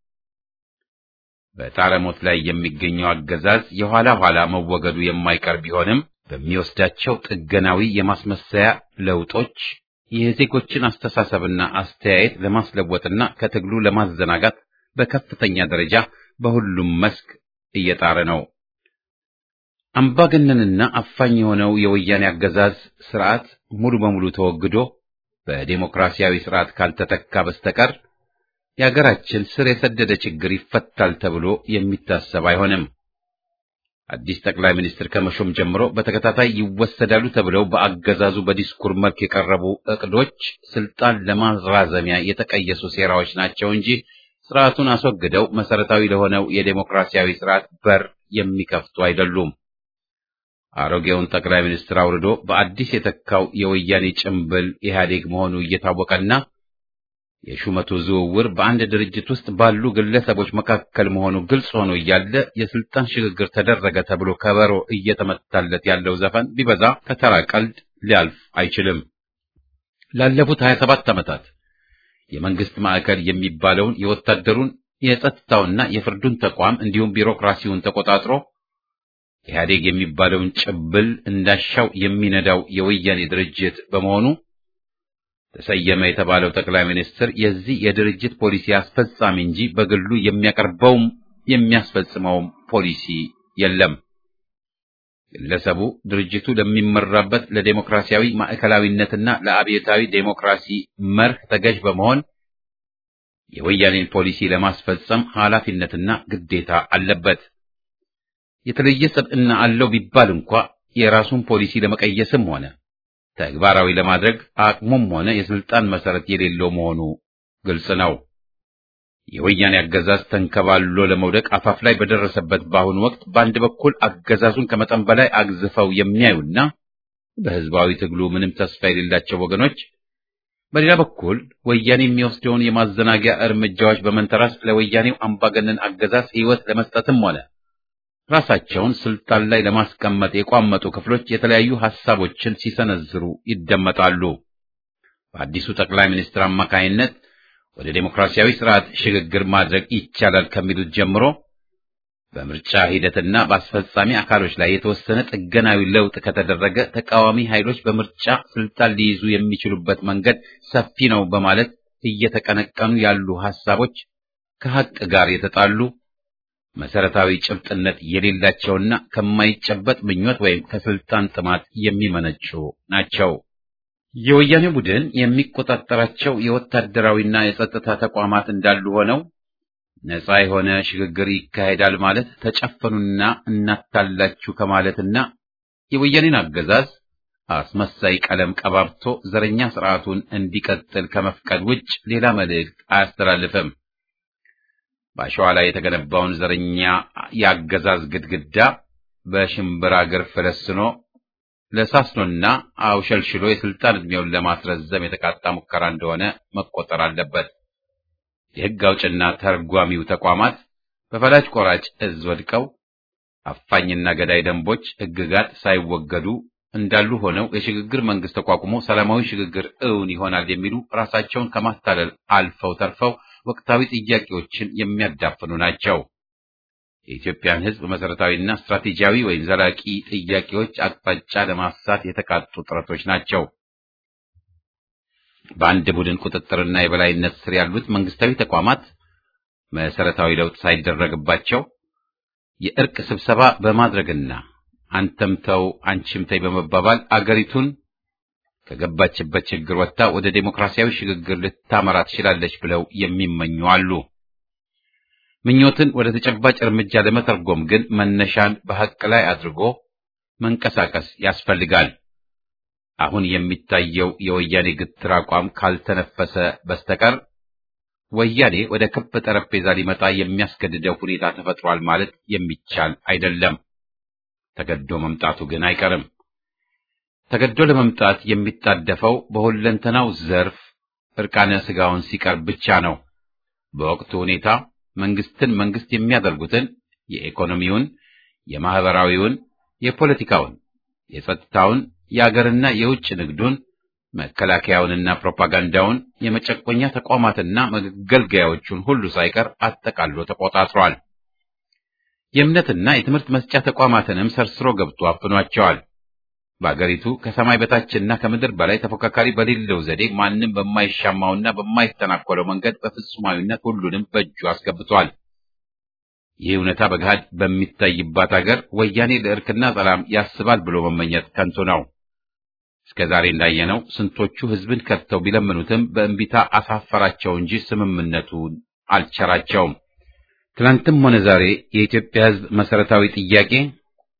በጣረሞት ላይ የሚገኘው አገዛዝ የኋላ ኋላ መወገዱ የማይቀር ቢሆንም በሚወስዳቸው ጥገናዊ የማስመሰያ ለውጦች የዜጎችን አስተሳሰብና አስተያየት ለማስለወጥና ከትግሉ ለማዘናጋት በከፍተኛ ደረጃ በሁሉም መስክ እየጣረ ነው። አምባገነንና አፋኝ የሆነው የወያኔ አገዛዝ ስርዓት ሙሉ በሙሉ ተወግዶ በዴሞክራሲያዊ ስርዓት ካልተተካ በስተቀር የሀገራችን ስር የሰደደ ችግር ይፈታል ተብሎ የሚታሰብ አይሆንም። አዲስ ጠቅላይ ሚኒስትር ከመሾም ጀምሮ በተከታታይ ይወሰዳሉ ተብለው በአገዛዙ በዲስኩር መልክ የቀረቡ እቅዶች ስልጣን ለማራዘሚያ የተቀየሱ ሴራዎች ናቸው እንጂ ስርዓቱን አስወግደው መሰረታዊ ለሆነው የዴሞክራሲያዊ ስርዓት በር የሚከፍቱ አይደሉም። አሮጌውን ጠቅላይ ሚኒስትር አውርዶ በአዲስ የተካው የወያኔ ጭምብል ኢህአዴግ መሆኑ እየታወቀና የሹመቱ ዝውውር በአንድ ድርጅት ውስጥ ባሉ ግለሰቦች መካከል መሆኑ ግልጽ ሆኖ እያለ የስልጣን ሽግግር ተደረገ ተብሎ ከበሮ እየተመታለት ያለው ዘፈን ቢበዛ ከተራ ቀልድ ሊያልፍ አይችልም። ላለፉት 27 ዓመታት የመንግስት ማዕከል የሚባለውን የወታደሩን የጸጥታውና የፍርዱን ተቋም እንዲሁም ቢሮክራሲውን ተቆጣጥሮ ኢህአዴግ የሚባለውን ጭብል እንዳሻው የሚነዳው የወያኔ ድርጅት በመሆኑ ተሰየመ የተባለው ጠቅላይ ሚኒስትር የዚህ የድርጅት ፖሊሲ አስፈጻሚ እንጂ በግሉ የሚያቀርበውም የሚያስፈጽመውም ፖሊሲ የለም። ግለሰቡ ድርጅቱ ለሚመራበት ለዴሞክራሲያዊ ማዕከላዊነትና ለአብዮታዊ ዴሞክራሲ መርህ ተገዥ በመሆን የወያኔን ፖሊሲ ለማስፈጸም ኃላፊነትና ግዴታ አለበት። የተለየ ሰብዕና አለው ቢባል እንኳ የራሱን ፖሊሲ ለመቀየስም ሆነ ተግባራዊ ለማድረግ አቅሙም ሆነ የስልጣን መሰረት የሌለው መሆኑ ግልጽ ነው። የወያኔ አገዛዝ ተንከባሎ ለመውደቅ አፋፍ ላይ በደረሰበት በአሁኑ ወቅት በአንድ በኩል አገዛዙን ከመጠን በላይ አግዝፈው የሚያዩና በህዝባዊ ትግሉ ምንም ተስፋ የሌላቸው ወገኖች፣ በሌላ በኩል ወያኔ የሚወስደውን የማዘናጊያ እርምጃዎች በመንተራስ ለወያኔው አምባገነን አገዛዝ ሕይወት ለመስጠትም ሆነ ራሳቸውን ስልጣን ላይ ለማስቀመጥ የቋመጡ ክፍሎች የተለያዩ ሐሳቦችን ሲሰነዝሩ ይደመጣሉ። በአዲሱ ጠቅላይ ሚኒስትር አማካይነት ወደ ዴሞክራሲያዊ ስርዓት ሽግግር ማድረግ ይቻላል ከሚሉት ጀምሮ በምርጫ ሂደትና በአስፈጻሚ አካሎች ላይ የተወሰነ ጥገናዊ ለውጥ ከተደረገ ተቃዋሚ ኃይሎች በምርጫ ስልጣን ሊይዙ የሚችሉበት መንገድ ሰፊ ነው በማለት እየተቀነቀኑ ያሉ ሐሳቦች ከሐቅ ጋር የተጣሉ መሰረታዊ ጭብጥነት የሌላቸውና ከማይጨበጥ ምኞት ወይም ከስልጣን ጥማት የሚመነጩ ናቸው። የወያኔ ቡድን የሚቆጣጠራቸው የወታደራዊና የጸጥታ ተቋማት እንዳሉ ሆነው ነፃ የሆነ ሽግግር ይካሄዳል ማለት ተጨፈኑና እናታላችሁ ከማለትና የወያኔን አገዛዝ አስመሳይ ቀለም ቀባብቶ ዘረኛ ስርዓቱን እንዲቀጥል ከመፍቀድ ውጭ ሌላ መልእክት አያስተላልፍም። በአሸዋ ላይ የተገነባውን ዘረኛ የአገዛዝ ግድግዳ በሽምብራ እግር ፈለስኖ ለሳስኖና አውሸልሽሎ የስልጣን ዕድሜውን ለማስረዘም የተቃጣ ሙከራ እንደሆነ መቆጠር አለበት። የሕግ አውጭና ተርጓሚው ተቋማት በፈላጭ ቆራጭ እዝ ወድቀው አፋኝና ገዳይ ደንቦች፣ ሕግጋት ሳይወገዱ እንዳሉ ሆነው የሽግግር መንግስት ተቋቁሞ ሰላማዊ ሽግግር እውን ይሆናል የሚሉ ራሳቸውን ከማታለል አልፈው ተርፈው ወቅታዊ ጥያቄዎችን የሚያዳፍኑ ናቸው። የኢትዮጵያን ሕዝብ መሰረታዊና ስትራቴጂያዊ ወይም ዘላቂ ጥያቄዎች አቅጣጫ ለማሳት የተቃጡ ጥረቶች ናቸው። በአንድ ቡድን ቁጥጥርና የበላይነት ስር ያሉት መንግስታዊ ተቋማት መሰረታዊ ለውጥ ሳይደረግባቸው የእርቅ ስብሰባ በማድረግና አንተም ተው አንቺም ተይ በመባባል አገሪቱን ከገባችበት ችግር ወጥታ ወደ ዴሞክራሲያዊ ሽግግር ልታመራ ትችላለች ብለው የሚመኙ አሉ። ምኞትን ወደ ተጨባጭ እርምጃ ለመተርጎም ግን መነሻን በሐቅ ላይ አድርጎ መንቀሳቀስ ያስፈልጋል። አሁን የሚታየው የወያኔ ግትር አቋም ካልተነፈሰ በስተቀር ወያኔ ወደ ክብ ጠረጴዛ ሊመጣ የሚያስገድደው ሁኔታ ተፈጥሯል ማለት የሚቻል አይደለም። ተገዶ መምጣቱ ግን አይቀርም። ተገዶ ለመምጣት የሚጣደፈው በሁለንተናው ዘርፍ እርቃነ ስጋውን ሲቀርብ ብቻ ነው። በወቅቱ ሁኔታ መንግስትን መንግስት የሚያደርጉትን የኢኮኖሚውን፣ የማህበራዊውን፣ የፖለቲካውን፣ የጸጥታውን፣ የአገርና የውጭ ንግዱን፣ መከላከያውንና ፕሮፓጋንዳውን፣ የመጨቆኛ ተቋማትና መገልገያዎቹን ሁሉ ሳይቀር አጠቃሎ ተቆጣጥሯል። የእምነትና የትምህርት መስጫ ተቋማትንም ሰርስሮ ገብቶ አፍኗቸዋል። በአገሪቱ ከሰማይ በታችና ከምድር በላይ ተፎካካሪ በሌለው ዘዴ ማንም በማይሻማውና በማይተናኮለው መንገድ በፍጹማዊነት ሁሉንም በእጁ አስገብቷል። ይህ እውነታ በገሃድ በሚታይባት አገር ወያኔ ለእርክና ሰላም ያስባል ብሎ መመኘት ከንቱ ነው። እስከ ዛሬ እንዳየነው ስንቶቹ ሕዝብን ከድተው ቢለምኑትም በእንቢታ አሳፈራቸው እንጂ ስምምነቱን አልቸራቸውም። ትናንትም ሆነ ዛሬ የኢትዮጵያ ሕዝብ መሰረታዊ ጥያቄ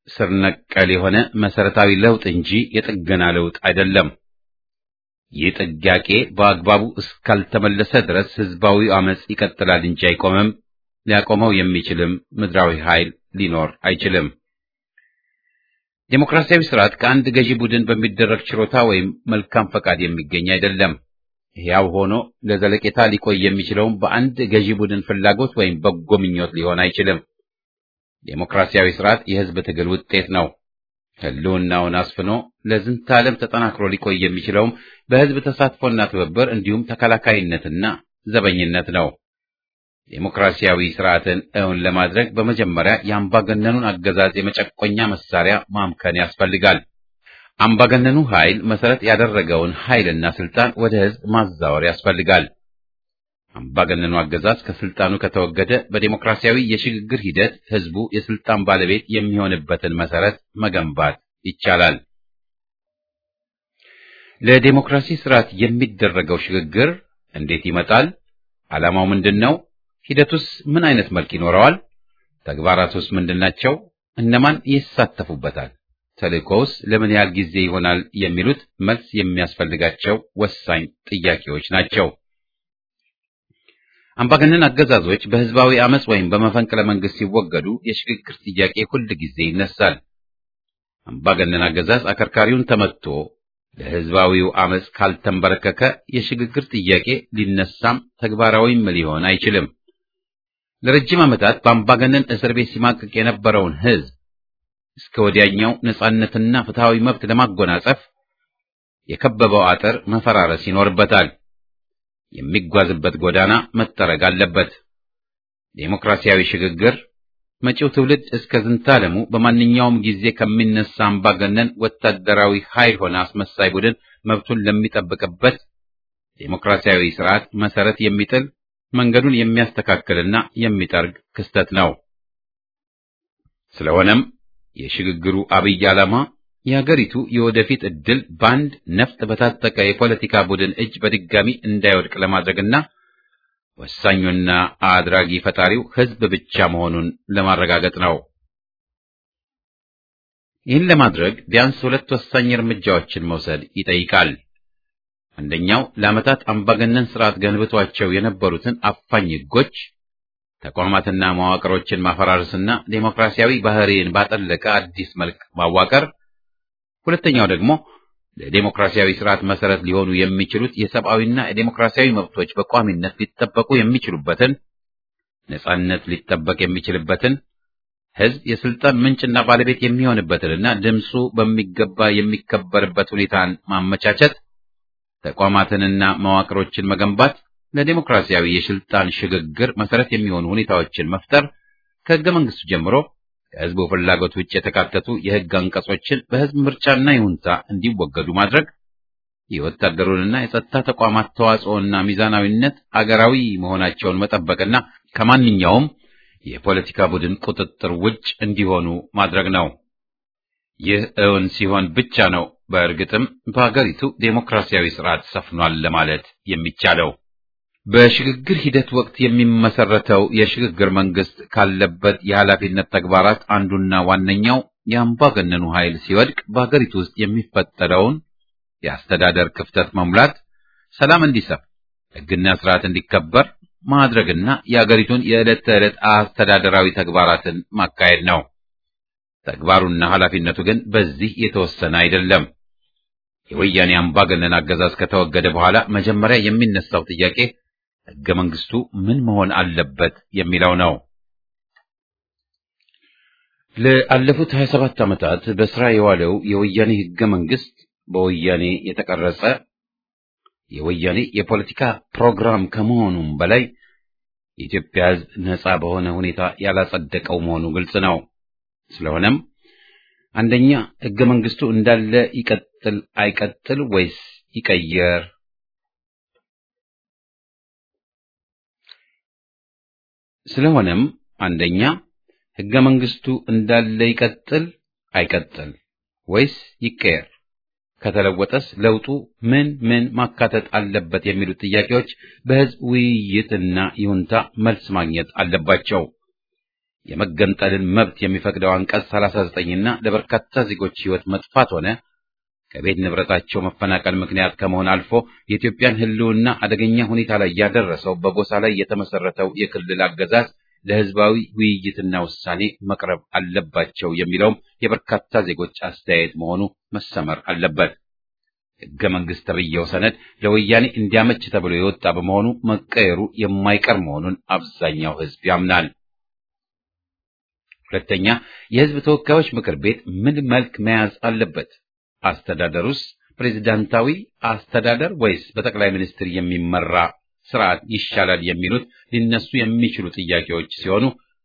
ስር ነቀል የሆነ መሰረታዊ ለውጥ እንጂ የጥገና ለውጥ አይደለም። ይህ ጥያቄ በአግባቡ እስካልተመለሰ ድረስ ህዝባዊ አመጽ ይቀጥላል እንጂ አይቆምም። ሊያቆመው የሚችልም ምድራዊ ኃይል ሊኖር አይችልም። ዴሞክራሲያዊ ስርዓት ከአንድ ገዢ ቡድን በሚደረግ ችሮታ ወይም መልካም ፈቃድ የሚገኝ አይደለም። ሕያው ሆኖ ለዘለቄታ ሊቆይ የሚችለውም በአንድ ገዢ ቡድን ፍላጎት ወይም በጎ ምኞት ሊሆን አይችልም። ዴሞክራሲያዊ ስርዓት የህዝብ ትግል ውጤት ነው። ህልውናውን አስፍኖ ለዝንተ ዓለም ተጠናክሮ ሊቆይ የሚችለውም በህዝብ ተሳትፎና ትብብር እንዲሁም ተከላካይነትና ዘበኝነት ነው። ዴሞክራሲያዊ ስርዓትን እውን ለማድረግ በመጀመሪያ የአምባገነኑን አገዛዝ የመጨቆኛ መሳሪያ ማምከን ያስፈልጋል። አምባገነኑ ኃይል መሰረት ያደረገውን ኃይልና ስልጣን ወደ ህዝብ ማዛወር ያስፈልጋል። አምባገነኑ አገዛዝ ከስልጣኑ ከተወገደ በዴሞክራሲያዊ የሽግግር ሂደት ህዝቡ የስልጣን ባለቤት የሚሆንበትን መሰረት መገንባት ይቻላል። ለዴሞክራሲ ስርዓት የሚደረገው ሽግግር እንዴት ይመጣል? ዓላማው ምንድን ነው? ሂደቱስ ምን አይነት መልክ ይኖረዋል? ተግባራቱስ ምንድናቸው? እነማን ይሳተፉበታል? ተልእኮውስ ለምን ያህል ጊዜ ይሆናል? የሚሉት መልስ የሚያስፈልጋቸው ወሳኝ ጥያቄዎች ናቸው። አምባገነን አገዛዞች በህዝባዊ አመጽ ወይም በመፈንቅለ መንግስት ሲወገዱ የሽግግር ጥያቄ ሁል ጊዜ ይነሳል። አምባገነን አገዛዝ አከርካሪውን ተመትቶ ለህዝባዊው አመጽ ካልተንበረከከ የሽግግር ጥያቄ ሊነሳም ተግባራዊም ሊሆን አይችልም። ለረጅም ዓመታት በአምባገነን እስር ቤት ሲማቅቅ የነበረውን ህዝብ እስከ ወዲያኛው ነጻነትና ፍትሃዊ መብት ለማጎናጸፍ የከበበው አጥር መፈራረስ ይኖርበታል። የሚጓዝበት ጎዳና መጠረግ አለበት። ዴሞክራሲያዊ ሽግግር መጪው ትውልድ እስከ ዝንታለሙ በማንኛውም ጊዜ ከሚነሳ አምባገነን ወታደራዊ ኃይል ሆነ አስመሳይ ቡድን መብቱን ለሚጠብቅበት ዴሞክራሲያዊ ስርዓት መሰረት የሚጥል መንገዱን የሚያስተካክልና የሚጠርግ ክስተት ነው። ስለሆነም የሽግግሩ አብይ ዓላማ የሀገሪቱ የወደፊት ዕድል በአንድ ነፍጥ በታጠቀ የፖለቲካ ቡድን እጅ በድጋሚ እንዳይወድቅ ለማድረግና ወሳኙና አድራጊ ፈጣሪው ህዝብ ብቻ መሆኑን ለማረጋገጥ ነው። ይህን ለማድረግ ቢያንስ ሁለት ወሳኝ እርምጃዎችን መውሰድ ይጠይቃል። አንደኛው ለዓመታት አምባገነን ስርዓት ገንብቷቸው የነበሩትን አፋኝ ህጎች፣ ተቋማትና መዋቅሮችን ማፈራረስና ዴሞክራሲያዊ ባህሪን ባጠለቀ አዲስ መልክ ማዋቀር ሁለተኛው ደግሞ ለዴሞክራሲያዊ ስርዓት መሰረት ሊሆኑ የሚችሉት የሰብአዊና የዴሞክራሲያዊ መብቶች በቋሚነት ሊጠበቁ የሚችሉበትን ነጻነት ሊጠበቅ የሚችልበትን ህዝብ የስልጣን ምንጭና ባለቤት የሚሆንበትንና ድምፁ በሚገባ የሚከበርበት ሁኔታን ማመቻቸት፣ ተቋማትንና መዋቅሮችን መገንባት፣ ለዴሞክራሲያዊ የስልጣን ሽግግር መሰረት የሚሆኑ ሁኔታዎችን መፍጠር ከህገ መንግስቱ ጀምሮ ከህዝቡ ፍላጎት ውጭ የተካተቱ የህግ አንቀጾችን በህዝብ ምርጫና ይሁንታ እንዲወገዱ ማድረግ፣ የወታደሩንና የጸጥታ ተቋማት ተዋጽኦና ሚዛናዊነት አገራዊ መሆናቸውን መጠበቅና ከማንኛውም የፖለቲካ ቡድን ቁጥጥር ውጭ እንዲሆኑ ማድረግ ነው። ይህ እውን ሲሆን ብቻ ነው በእርግጥም በሀገሪቱ ዴሞክራሲያዊ ስርዓት ሰፍኗል ለማለት የሚቻለው። በሽግግር ሂደት ወቅት የሚመሰረተው የሽግግር መንግስት ካለበት የኃላፊነት ተግባራት አንዱና ዋነኛው የአምባገነኑ ኃይል ሲወድቅ በሀገሪቱ ውስጥ የሚፈጠረውን የአስተዳደር ክፍተት መሙላት፣ ሰላም እንዲሰፍ፣ ህግና ስርዓት እንዲከበር ማድረግና የአገሪቱን የዕለት ተዕለት አስተዳደራዊ ተግባራትን ማካሄድ ነው። ተግባሩና ኃላፊነቱ ግን በዚህ የተወሰነ አይደለም። የወያኔ አምባገነን አገዛዝ ከተወገደ በኋላ መጀመሪያ የሚነሳው ጥያቄ ህገ መንግስቱ ምን መሆን አለበት የሚለው ነው። ለአለፉት 27 ዓመታት በስራ የዋለው የወያኔ ህገ መንግስት በወያኔ የተቀረጸ የወያኔ የፖለቲካ ፕሮግራም ከመሆኑም በላይ የኢትዮጵያ ህዝብ ነጻ በሆነ ሁኔታ ያላጸደቀው መሆኑ ግልጽ ነው። ስለሆነም አንደኛ ህገ መንግስቱ እንዳለ ይቀጥል አይቀጥል ወይስ ይቀየር? ስለሆነም አንደኛ ህገ መንግስቱ እንዳለ ይቀጥል አይቀጥል ወይስ ይቀየር? ከተለወጠስ ለውጡ ምን ምን ማካተት አለበት የሚሉት ጥያቄዎች በህዝብ ውይይትና ይሁንታ መልስ ማግኘት አለባቸው። የመገንጠልን መብት የሚፈቅደው አንቀጽ 39ና ለበርካታ ዜጎች ሕይወት መጥፋት ሆነ ከቤት ንብረታቸው መፈናቀል ምክንያት ከመሆን አልፎ የኢትዮጵያን ሕልውና አደገኛ ሁኔታ ላይ ያደረሰው በጎሳ ላይ የተመሰረተው የክልል አገዛዝ ለሕዝባዊ ውይይትና ውሳኔ መቅረብ አለባቸው የሚለውም የበርካታ ዜጎች አስተያየት መሆኑ መሰመር አለበት። ሕገ መንግሥት ተብዬው ሰነድ ለወያኔ እንዲያመች ተብሎ የወጣ በመሆኑ መቀየሩ የማይቀር መሆኑን አብዛኛው ሕዝብ ያምናል። ሁለተኛ፣ የሕዝብ ተወካዮች ምክር ቤት ምን መልክ መያዝ አለበት? አስተዳደሩስ ፕሬዝዳንታዊ አስተዳደር ወይስ በጠቅላይ ሚኒስትር የሚመራ ስርዓት ይሻላል? የሚሉት ሊነሱ የሚችሉ ጥያቄዎች ሲሆኑ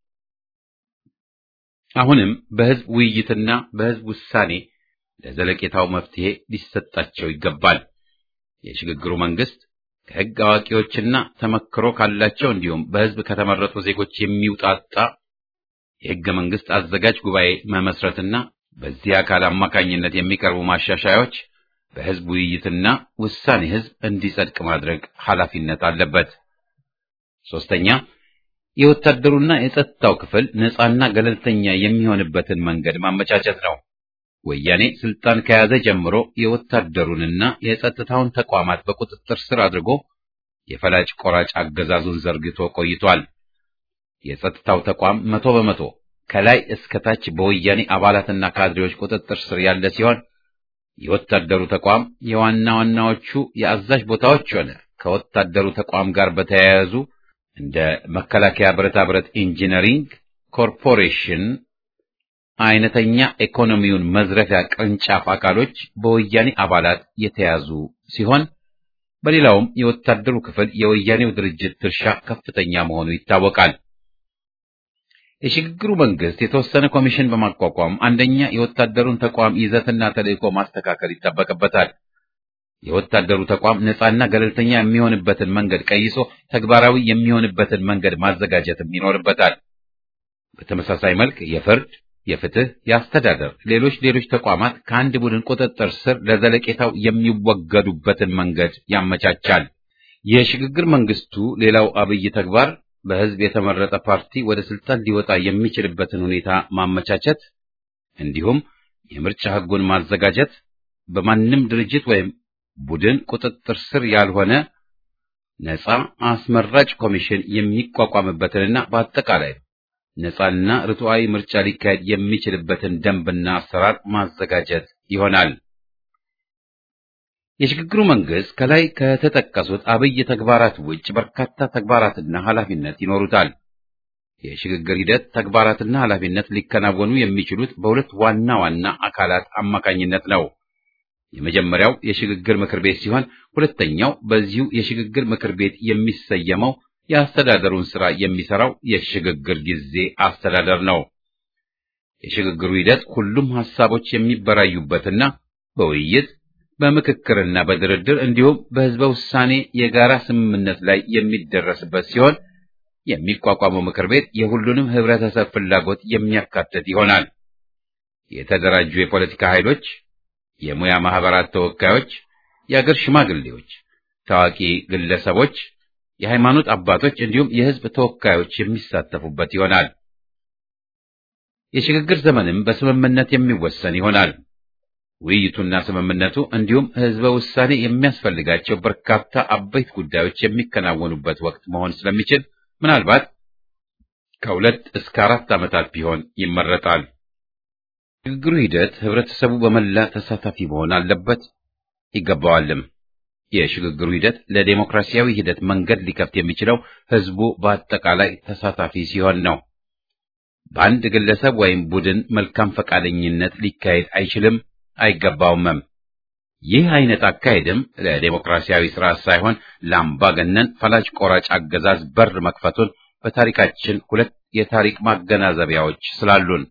አሁንም በሕዝብ ውይይትና በሕዝብ ውሳኔ ለዘለቄታው መፍትሄ ሊሰጣቸው ይገባል። የሽግግሩ መንግስት ከሕግ አዋቂዎችና ተመክሮ ካላቸው እንዲሁም በሕዝብ ከተመረጡ ዜጎች የሚውጣጣ የሕገ መንግስት አዘጋጅ ጉባኤ መመስረትና በዚህ አካል አማካኝነት የሚቀርቡ ማሻሻያዎች በሕዝብ ውይይትና ውሳኔ ሕዝብ እንዲጸድቅ ማድረግ ኃላፊነት አለበት። ሶስተኛ የወታደሩና የጸጥታው ክፍል ነፃና ገለልተኛ የሚሆንበትን መንገድ ማመቻቸት ነው። ወያኔ ስልጣን ከያዘ ጀምሮ የወታደሩንና የጸጥታውን ተቋማት በቁጥጥር ስር አድርጎ የፈላጭ ቆራጭ አገዛዙን ዘርግቶ ቆይቷል። የጸጥታው ተቋም መቶ በመቶ ከላይ እስከ ታች በወያኔ አባላትና ካድሬዎች ቁጥጥር ስር ያለ ሲሆን የወታደሩ ተቋም የዋና ዋናዎቹ የአዛዥ ቦታዎች ሆነ ከወታደሩ ተቋም ጋር በተያያዙ እንደ መከላከያ ብረታ ብረት ኢንጂነሪንግ ኮርፖሬሽን አይነተኛ ኢኮኖሚውን መዝረፊያ ቅርንጫፍ አካሎች በወያኔ አባላት የተያዙ ሲሆን በሌላውም የወታደሩ ክፍል የወያኔው ድርጅት ድርሻ ከፍተኛ መሆኑ ይታወቃል። የሽግግሩ መንግስት የተወሰነ ኮሚሽን በማቋቋም አንደኛ የወታደሩን ተቋም ይዘትና ተልዕኮ ማስተካከል ይጠበቅበታል። የወታደሩ ተቋም ነፃና ገለልተኛ የሚሆንበትን መንገድ ቀይሶ ተግባራዊ የሚሆንበትን መንገድ ማዘጋጀትም ይኖርበታል። በተመሳሳይ መልክ የፍርድ፣ የፍትህ፣ የአስተዳደር፣ ሌሎች ሌሎች ተቋማት ከአንድ ቡድን ቁጥጥር ስር ለዘለቄታው የሚወገዱበትን መንገድ ያመቻቻል። የሽግግር መንግስቱ ሌላው አብይ ተግባር በህዝብ የተመረጠ ፓርቲ ወደ ስልጣን ሊወጣ የሚችልበትን ሁኔታ ማመቻቸት እንዲሁም የምርጫ ህጉን ማዘጋጀት በማንም ድርጅት ወይም ቡድን ቁጥጥር ስር ያልሆነ ነፃ አስመራጭ ኮሚሽን የሚቋቋምበትንና በአጠቃላይ ነፃና ርቱዓዊ ምርጫ ሊካሄድ የሚችልበትን ደንብና አሰራር ማዘጋጀት ይሆናል። የሽግግሩ መንግስት ከላይ ከተጠቀሱት አብይ ተግባራት ውጭ በርካታ ተግባራትና ኃላፊነት ይኖሩታል። የሽግግር ሂደት ተግባራትና ኃላፊነት ሊከናወኑ የሚችሉት በሁለት ዋና ዋና አካላት አማካኝነት ነው። የመጀመሪያው የሽግግር ምክር ቤት ሲሆን ሁለተኛው በዚሁ የሽግግር ምክር ቤት የሚሰየመው የአስተዳደሩን ስራ የሚሰራው የሽግግር ጊዜ አስተዳደር ነው። የሽግግሩ ሂደት ሁሉም ሐሳቦች የሚበራዩበትና በውይይት በምክክርና በድርድር እንዲሁም በህዝበ ውሳኔ የጋራ ስምምነት ላይ የሚደረስበት ሲሆን የሚቋቋመው ምክር ቤት የሁሉንም ህብረተሰብ ፍላጎት የሚያካትት ይሆናል። የተደራጁ የፖለቲካ ኃይሎች፣ የሙያ ማህበራት ተወካዮች፣ የአገር ሽማግሌዎች፣ ታዋቂ ግለሰቦች፣ የሃይማኖት አባቶች እንዲሁም የህዝብ ተወካዮች የሚሳተፉበት ይሆናል። የሽግግር ዘመንም በስምምነት የሚወሰን ይሆናል። ውይይቱና ስምምነቱ እንዲሁም ህዝበ ውሳኔ የሚያስፈልጋቸው በርካታ አበይት ጉዳዮች የሚከናወኑበት ወቅት መሆን ስለሚችል ምናልባት ከሁለት እስከ አራት ዓመታት ቢሆን ይመረጣል። ሽግግሩ ሂደት ህብረተሰቡ በመላ ተሳታፊ መሆን አለበት ይገባዋልም። የሽግግሩ ሂደት ለዴሞክራሲያዊ ሂደት መንገድ ሊከፍት የሚችለው ህዝቡ በአጠቃላይ ተሳታፊ ሲሆን ነው። በአንድ ግለሰብ ወይም ቡድን መልካም ፈቃደኝነት ሊካሄድ አይችልም አይገባውምም። ይህ አይነት አካሄድም ለዴሞክራሲያዊ ስርዓት ሳይሆን ለአምባገነን ፈላጭ ቆራጭ አገዛዝ በር መክፈቱን በታሪካችን ሁለት የታሪክ ማገናዘቢያዎች ስላሉን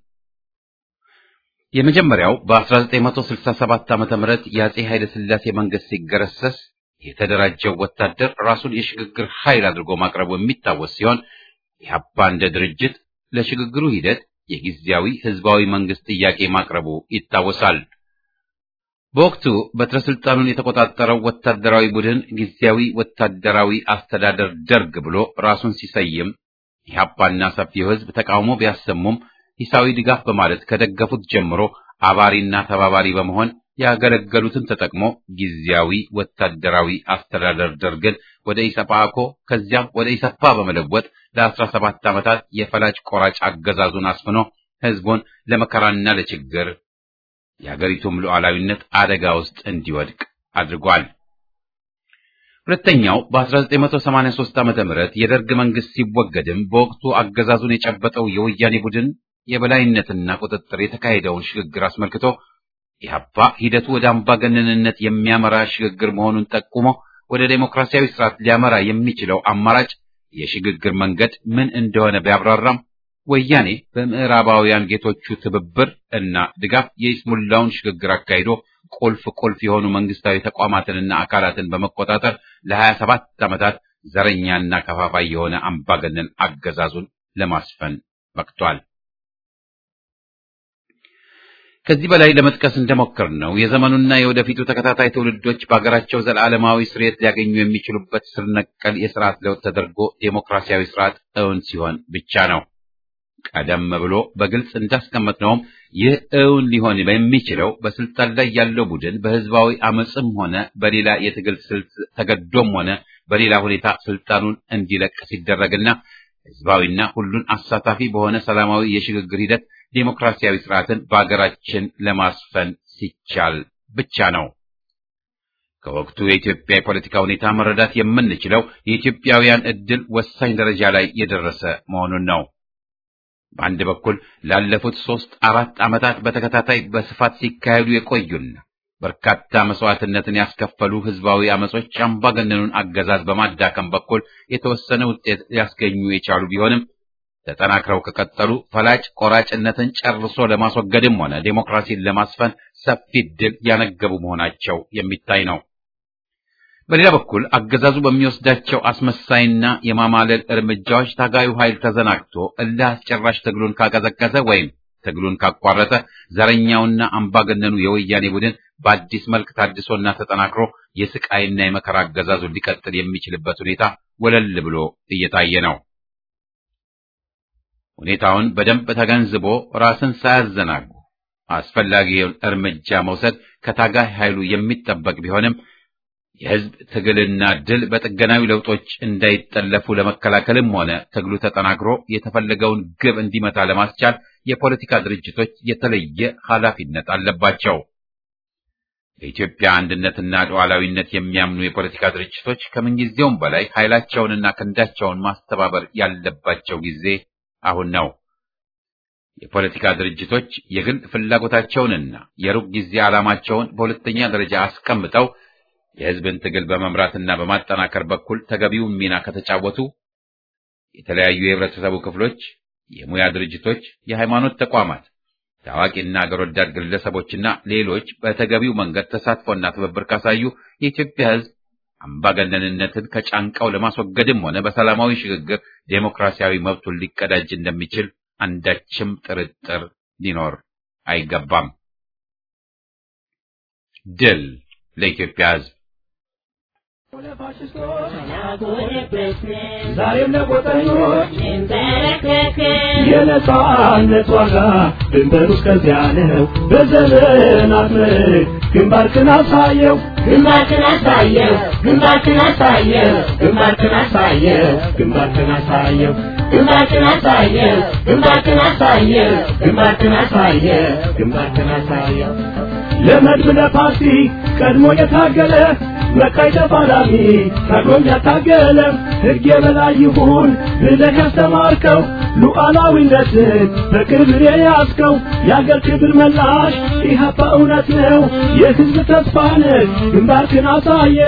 የመጀመሪያው በ1967 ዓመተ ምህረት የአጼ ኃይለ ሥላሴ መንግስት ሲገረሰስ የተደራጀው ወታደር ራሱን የሽግግር ኃይል አድርጎ ማቅረቡ የሚታወስ ሲሆን ኢህአፓ እንደ ድርጅት ለሽግግሩ ሂደት የጊዜያዊ ህዝባዊ መንግስት ጥያቄ ማቅረቡ ይታወሳል። በወቅቱ በትረ ስልጣኑን የተቆጣጠረው ወታደራዊ ቡድን ጊዜያዊ ወታደራዊ አስተዳደር ደርግ ብሎ ራሱን ሲሰይም ኢህአፓና ሰፊው ህዝብ ተቃውሞ ቢያሰሙም ሂሳዊ ድጋፍ በማለት ከደገፉት ጀምሮ አባሪና ተባባሪ በመሆን ያገለገሉትን ተጠቅሞ ጊዜያዊ ወታደራዊ አስተዳደር ደርግን ወደ ኢሰፓኮ ከዚያም ወደ ኢሰፓ በመለወጥ ለአስራ ሰባት ዓመታት የፈላጭ ቆራጭ አገዛዙን አስፍኖ ህዝቡን ለመከራና ለችግር የአገሪቱም ሉዓላዊነት አደጋ ውስጥ እንዲወድቅ አድርጓል። ሁለተኛው በ1983 ዓመተ ምህረት የደርግ መንግስት ሲወገድም በወቅቱ አገዛዙን የጨበጠው የወያኔ ቡድን የበላይነትና ቁጥጥር የተካሄደውን ሽግግር አስመልክቶ ኢህአፓ ሂደቱ ወደ አምባገነንነት የሚያመራ ሽግግር መሆኑን ጠቁሞ ወደ ዴሞክራሲያዊ ስርዓት ሊያመራ የሚችለው አማራጭ የሽግግር መንገድ ምን እንደሆነ ቢያብራራም ወያኔ በምዕራባውያን ጌቶቹ ትብብር እና ድጋፍ የይስሙላውን ሽግግር አካሂዶ ቁልፍ ቁልፍ የሆኑ መንግስታዊ ተቋማትንና አካላትን በመቆጣጠር ለሀያ ሰባት ዓመታት ዘረኛና ከፋፋይ የሆነ አምባገነን አገዛዙን ለማስፈን በቅቷል። ከዚህ በላይ ለመጥቀስ እንደሞከር ነው የዘመኑና የወደፊቱ ተከታታይ ትውልዶች በሀገራቸው ዘላለማዊ ስርየት ሊያገኙ የሚችሉበት ስር ነቀል የስርዓት ለውጥ ተደርጎ ዴሞክራሲያዊ ስርዓት እውን ሲሆን ብቻ ነው። ቀደም ብሎ በግልጽ እንዳስቀመጥነውም ይህ እውን ሊሆን የሚችለው በስልጣን ላይ ያለው ቡድን በህዝባዊ አመፅም ሆነ በሌላ የትግል ስልት ተገዶም ሆነ በሌላ ሁኔታ ስልጣኑን እንዲለቅ ሲደረግና ህዝባዊና ሁሉን አሳታፊ በሆነ ሰላማዊ የሽግግር ሂደት ዴሞክራሲያዊ ስርዓትን በአገራችን ለማስፈን ሲቻል ብቻ ነው። ከወቅቱ የኢትዮጵያ የፖለቲካ ሁኔታ መረዳት የምንችለው የኢትዮጵያውያን ዕድል ወሳኝ ደረጃ ላይ የደረሰ መሆኑን ነው። በአንድ በኩል ላለፉት ሦስት አራት ዓመታት በተከታታይ በስፋት ሲካሄዱ የቆዩና በርካታ መስዋዕትነትን ያስከፈሉ ህዝባዊ አመጾች አምባገነኑን አገዛዝ በማዳከም በኩል የተወሰነ ውጤት ሊያስገኙ የቻሉ ቢሆንም ተጠናክረው ከቀጠሉ ፈላጭ ቆራጭነትን ጨርሶ ለማስወገድም ሆነ ዴሞክራሲን ለማስፈን ሰፊ ድል ያነገቡ መሆናቸው የሚታይ ነው። በሌላ በኩል አገዛዙ በሚወስዳቸው አስመሳይና የማማለል እርምጃዎች ታጋዩ ኃይል ተዘናግቶ እልህ አስጨራሽ ትግሉን ካቀዘቀዘ ወይም ትግሉን ካቋረጠ ዘረኛውና አምባገነኑ የወያኔ ቡድን በአዲስ መልክ ታድሶና ተጠናክሮ የስቃይና የመከራ አገዛዙን ሊቀጥል የሚችልበት ሁኔታ ወለል ብሎ እየታየ ነው። ሁኔታውን በደንብ ተገንዝቦ ራስን ሳያዘናጉ አስፈላጊውን እርምጃ መውሰድ ከታጋይ ኃይሉ የሚጠበቅ ቢሆንም የህዝብ ትግልና ድል በጥገናዊ ለውጦች እንዳይጠለፉ ለመከላከልም ሆነ ትግሉ ተጠናክሮ የተፈለገውን ግብ እንዲመታ ለማስቻል የፖለቲካ ድርጅቶች የተለየ ኃላፊነት አለባቸው። በኢትዮጵያ አንድነትና ሉዓላዊነት የሚያምኑ የፖለቲካ ድርጅቶች ከምንጊዜውም በላይ ኃይላቸውንና ክንዳቸውን ማስተባበር ያለባቸው ጊዜ አሁን ነው። የፖለቲካ ድርጅቶች የግል ፍላጎታቸውንና የሩቅ ጊዜ ዓላማቸውን በሁለተኛ ደረጃ አስቀምጠው የህዝብን ትግል በመምራትና በማጠናከር በኩል ተገቢውን ሚና ከተጫወቱ የተለያዩ የህብረተሰቡ ክፍሎች፣ የሙያ ድርጅቶች፣ የሃይማኖት ተቋማት፣ ታዋቂና አገር ወዳድ ግለሰቦችና ሌሎች በተገቢው መንገድ ተሳትፎና ትብብር ካሳዩ የኢትዮጵያ ህዝብ አምባገነንነትን ከጫንቃው ለማስወገድም ሆነ በሰላማዊ ሽግግር ዴሞክራሲያዊ መብቱን ሊቀዳጅ እንደሚችል አንዳችም ጥርጥር ሊኖር አይገባም። ድል ለኢትዮጵያ ህዝብ! ዛሬም ለቆጠኞች የነጻነት ዋጋ ድንበሩ እስከዚያ ነው። በዘመናት ምርክ ግንባርክን አሳየው ግንባርክን አሳየው ግንባርክን አሳየው ግንባርክን አሳየው ግንባርክን አሳየው ግንባርክን አሳየው ግንባርክን አሳየው ግንባርክን አሳየው ግንባርክን አሳየው ለመድብ ለፓርቲ ቀድሞ የታገለ መቃይ ተፋላሚ ታግሎም ያታገለ ሕግ የበላይ ይሁን ብለህ ያስተማርከው ሉዓላዊነትን በክብር የያዝከው የአገር ክብር መላሽ ኢህአፓ እውነት ነው የሕዝብ ተስፋ ነህ ግንባርክን አሳየ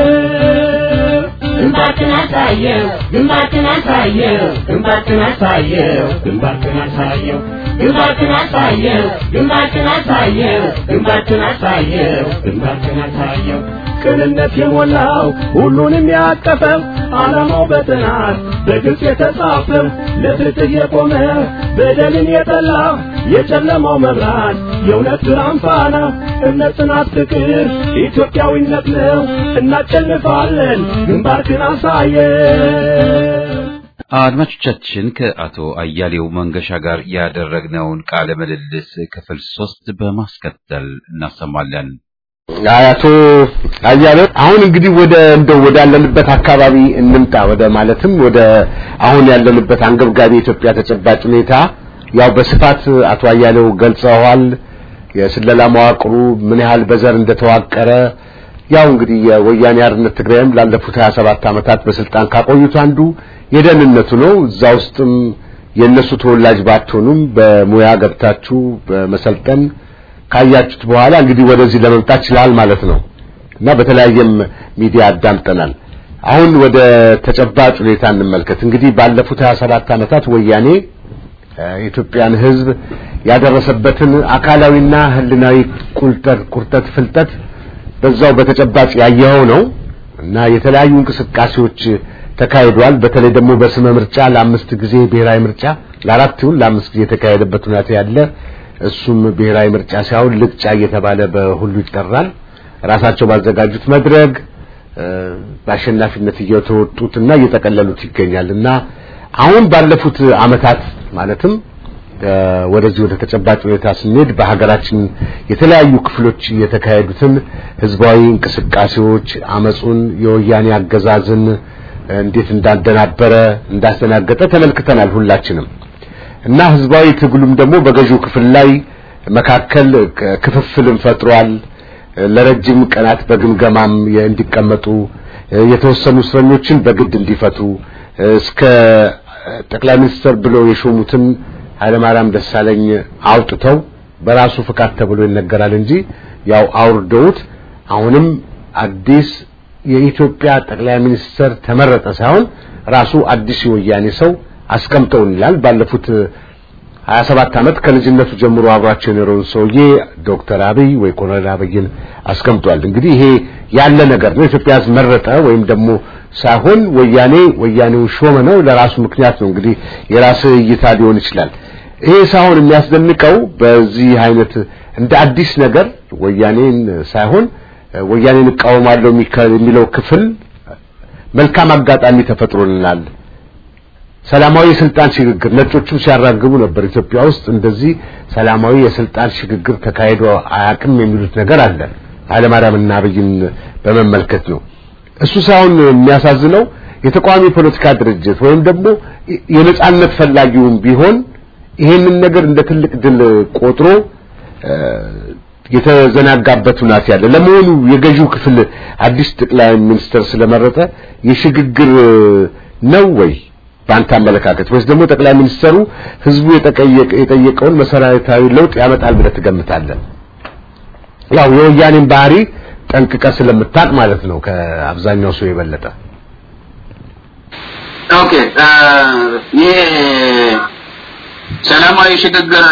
ግንባርክን አሳየው ግንባርክን አሳየው ግንባርክን አሳየው ግንባርክን አሳየው ግንባርክን አሳየው ግንባርክን አሳየው ግንባርክን አሳየው ግንባርክን አሳየው ቅንነት የሞላው ሁሉንም ያቀፈው ዓላማው በጥናት በግልጽ የተጻፈው ለፍትህ የቆመ በደልን የጠላ የጨለማው መብራት የእውነት ብርሃን ፋና እምነት፣ ጽናት፣ ፍቅር ኢትዮጵያዊነት ነው። እናሸንፋለን። ግንባርክን አሳየ አድማጮቻችን ከአቶ አያሌው መንገሻ ጋር ያደረግነውን ቃለ ምልልስ ክፍል ሶስት በማስከተል እናሰማለን። አቶ አያሌው አሁን እንግዲህ ወደ እንደው ወደ ያለንበት አካባቢ እንምጣ። ወደ ማለትም ወደ አሁን ያለንበት አንገብጋቢ የኢትዮጵያ ተጨባጭ ሁኔታ ያው በስፋት አቶ አያሌው ገልጸዋል። የስለላ መዋቅሩ ምን ያህል በዘር እንደተዋቀረ ያው እንግዲህ የወያኔ አርነት ትግራይም ላለፉት 27 ዓመታት በስልጣን ካቆዩት አንዱ የደህንነቱ ነው። እዛ ውስጥም የእነሱ ተወላጅ ባትሆኑም በሙያ ገብታችሁ በመሰልጠን ካያችሁት በኋላ እንግዲህ ወደዚህ ለመምጣት ችላል ማለት ነው እና በተለያየም ሚዲያ አዳምጠናል። አሁን ወደ ተጨባጭ ሁኔታ እንመልከት። እንግዲህ ባለፉት 27 ዓመታት ወያኔ የኢትዮጵያን ሕዝብ ያደረሰበትን አካላዊና ሕሊናዊ ቁልጠት ቁርጠት ፍልጠት በዛው በተጨባጭ ያየኸው ነው እና የተለያዩ እንቅስቃሴዎች ተካሂዷል። በተለይ ደግሞ በስመ ምርጫ ለአምስት ጊዜ ብሔራዊ ምርጫ ለአራት ይሁን ለአምስት ጊዜ የተካሄደበት ሁኔታ ያለ እሱም ብሔራዊ ምርጫ ሳይሆን ልቅጫ እየተባለ በሁሉ ይጠራል። ራሳቸው ባዘጋጁት መድረክ በአሸናፊነት እየተወጡትና እየጠቀለሉት ይገኛል እና አሁን ባለፉት አመታት ማለትም ወደዚህ ወደ ተጨባጭ ሁኔታ ስንሄድ በሀገራችን የተለያዩ ክፍሎች የተካሄዱትን ህዝባዊ እንቅስቃሴዎች አመጹን፣ የወያኔ አገዛዝን እንዴት እንዳደናበረ እንዳስተናገጠ ተመልክተናል ሁላችንም እና ህዝባዊ ትግሉም ደግሞ በገዢው ክፍል ላይ መካከል ክፍፍልን ፈጥሯል። ለረጅም ቀናት በግምገማም እንዲቀመጡ የተወሰኑ እስረኞችን በግድ እንዲፈቱ እስከ ጠቅላይ ሚኒስትር ብለው የሾሙትን ኃይለማርያም ደሳለኝ አውጥተው በራሱ ፍቃድ ተብሎ ይነገራል እንጂ ያው አውርደውት አሁንም አዲስ የኢትዮጵያ ጠቅላይ ሚኒስትር ተመረጠ ሳይሆን ራሱ አዲስ የወያኔ ሰው አስቀምጠውን ይላል። ባለፉት 27 ዓመት ከልጅነቱ ጀምሮ አብሯቸው የኖረውን ሰውዬ ዶክተር አብይ ወይ ኮሎኔል አብይን አስቀምጧል። እንግዲህ ይሄ ያለ ነገር ነው። ኢትዮጵያ ሕዝብ መረጠ ወይም ደግሞ ሳይሆን ወያኔ ወያኔውን ሾመ ነው። ለራሱ ምክንያት ነው። እንግዲህ የራስ እይታ ሊሆን ይችላል። ይሄ ሳይሆን የሚያስደንቀው በዚህ አይነት እንደ አዲስ ነገር ወያኔን ሳይሆን ወያኔን እቃወማለሁ የሚለው ክፍል መልካም አጋጣሚ ተፈጥሮልናል። ሰላማዊ የስልጣን ሽግግር ነጮቹም ሲያራግቡ ነበር። ኢትዮጵያ ውስጥ እንደዚህ ሰላማዊ የስልጣን ሽግግር ተካሂዶ አያውቅም የሚሉት ነገር አለ። ኃይለማርያምና አብይን በመመልከት ነው። እሱ ሳይሆን የሚያሳዝነው የተቃዋሚ ፖለቲካ ድርጅት ወይም ደግሞ የነጻነት ፈላጊውም ቢሆን ይሄንን ነገር እንደ ትልቅ ድል ቆጥሮ የተዘናጋበት ሁናት ያለ። ለመሆኑ የገዢው ክፍል አዲስ ጠቅላይ ሚኒስትር ስለመረጠ የሽግግር ነው ወይ በአንተ አመለካከት ወይስ ደግሞ ጠቅላይ ሚኒስትሩ ህዝቡ የጠየቀውን መሰረታዊ ለውጥ ያመጣል ብለህ ትገምታለህ? ያው የወያኔን ባህሪ ጠንቅቀ ስለምታቅ ማለት ነው ከአብዛኛው ሰው የበለጠ። ኦኬ ይሄ ሰላማዊ ሽግግር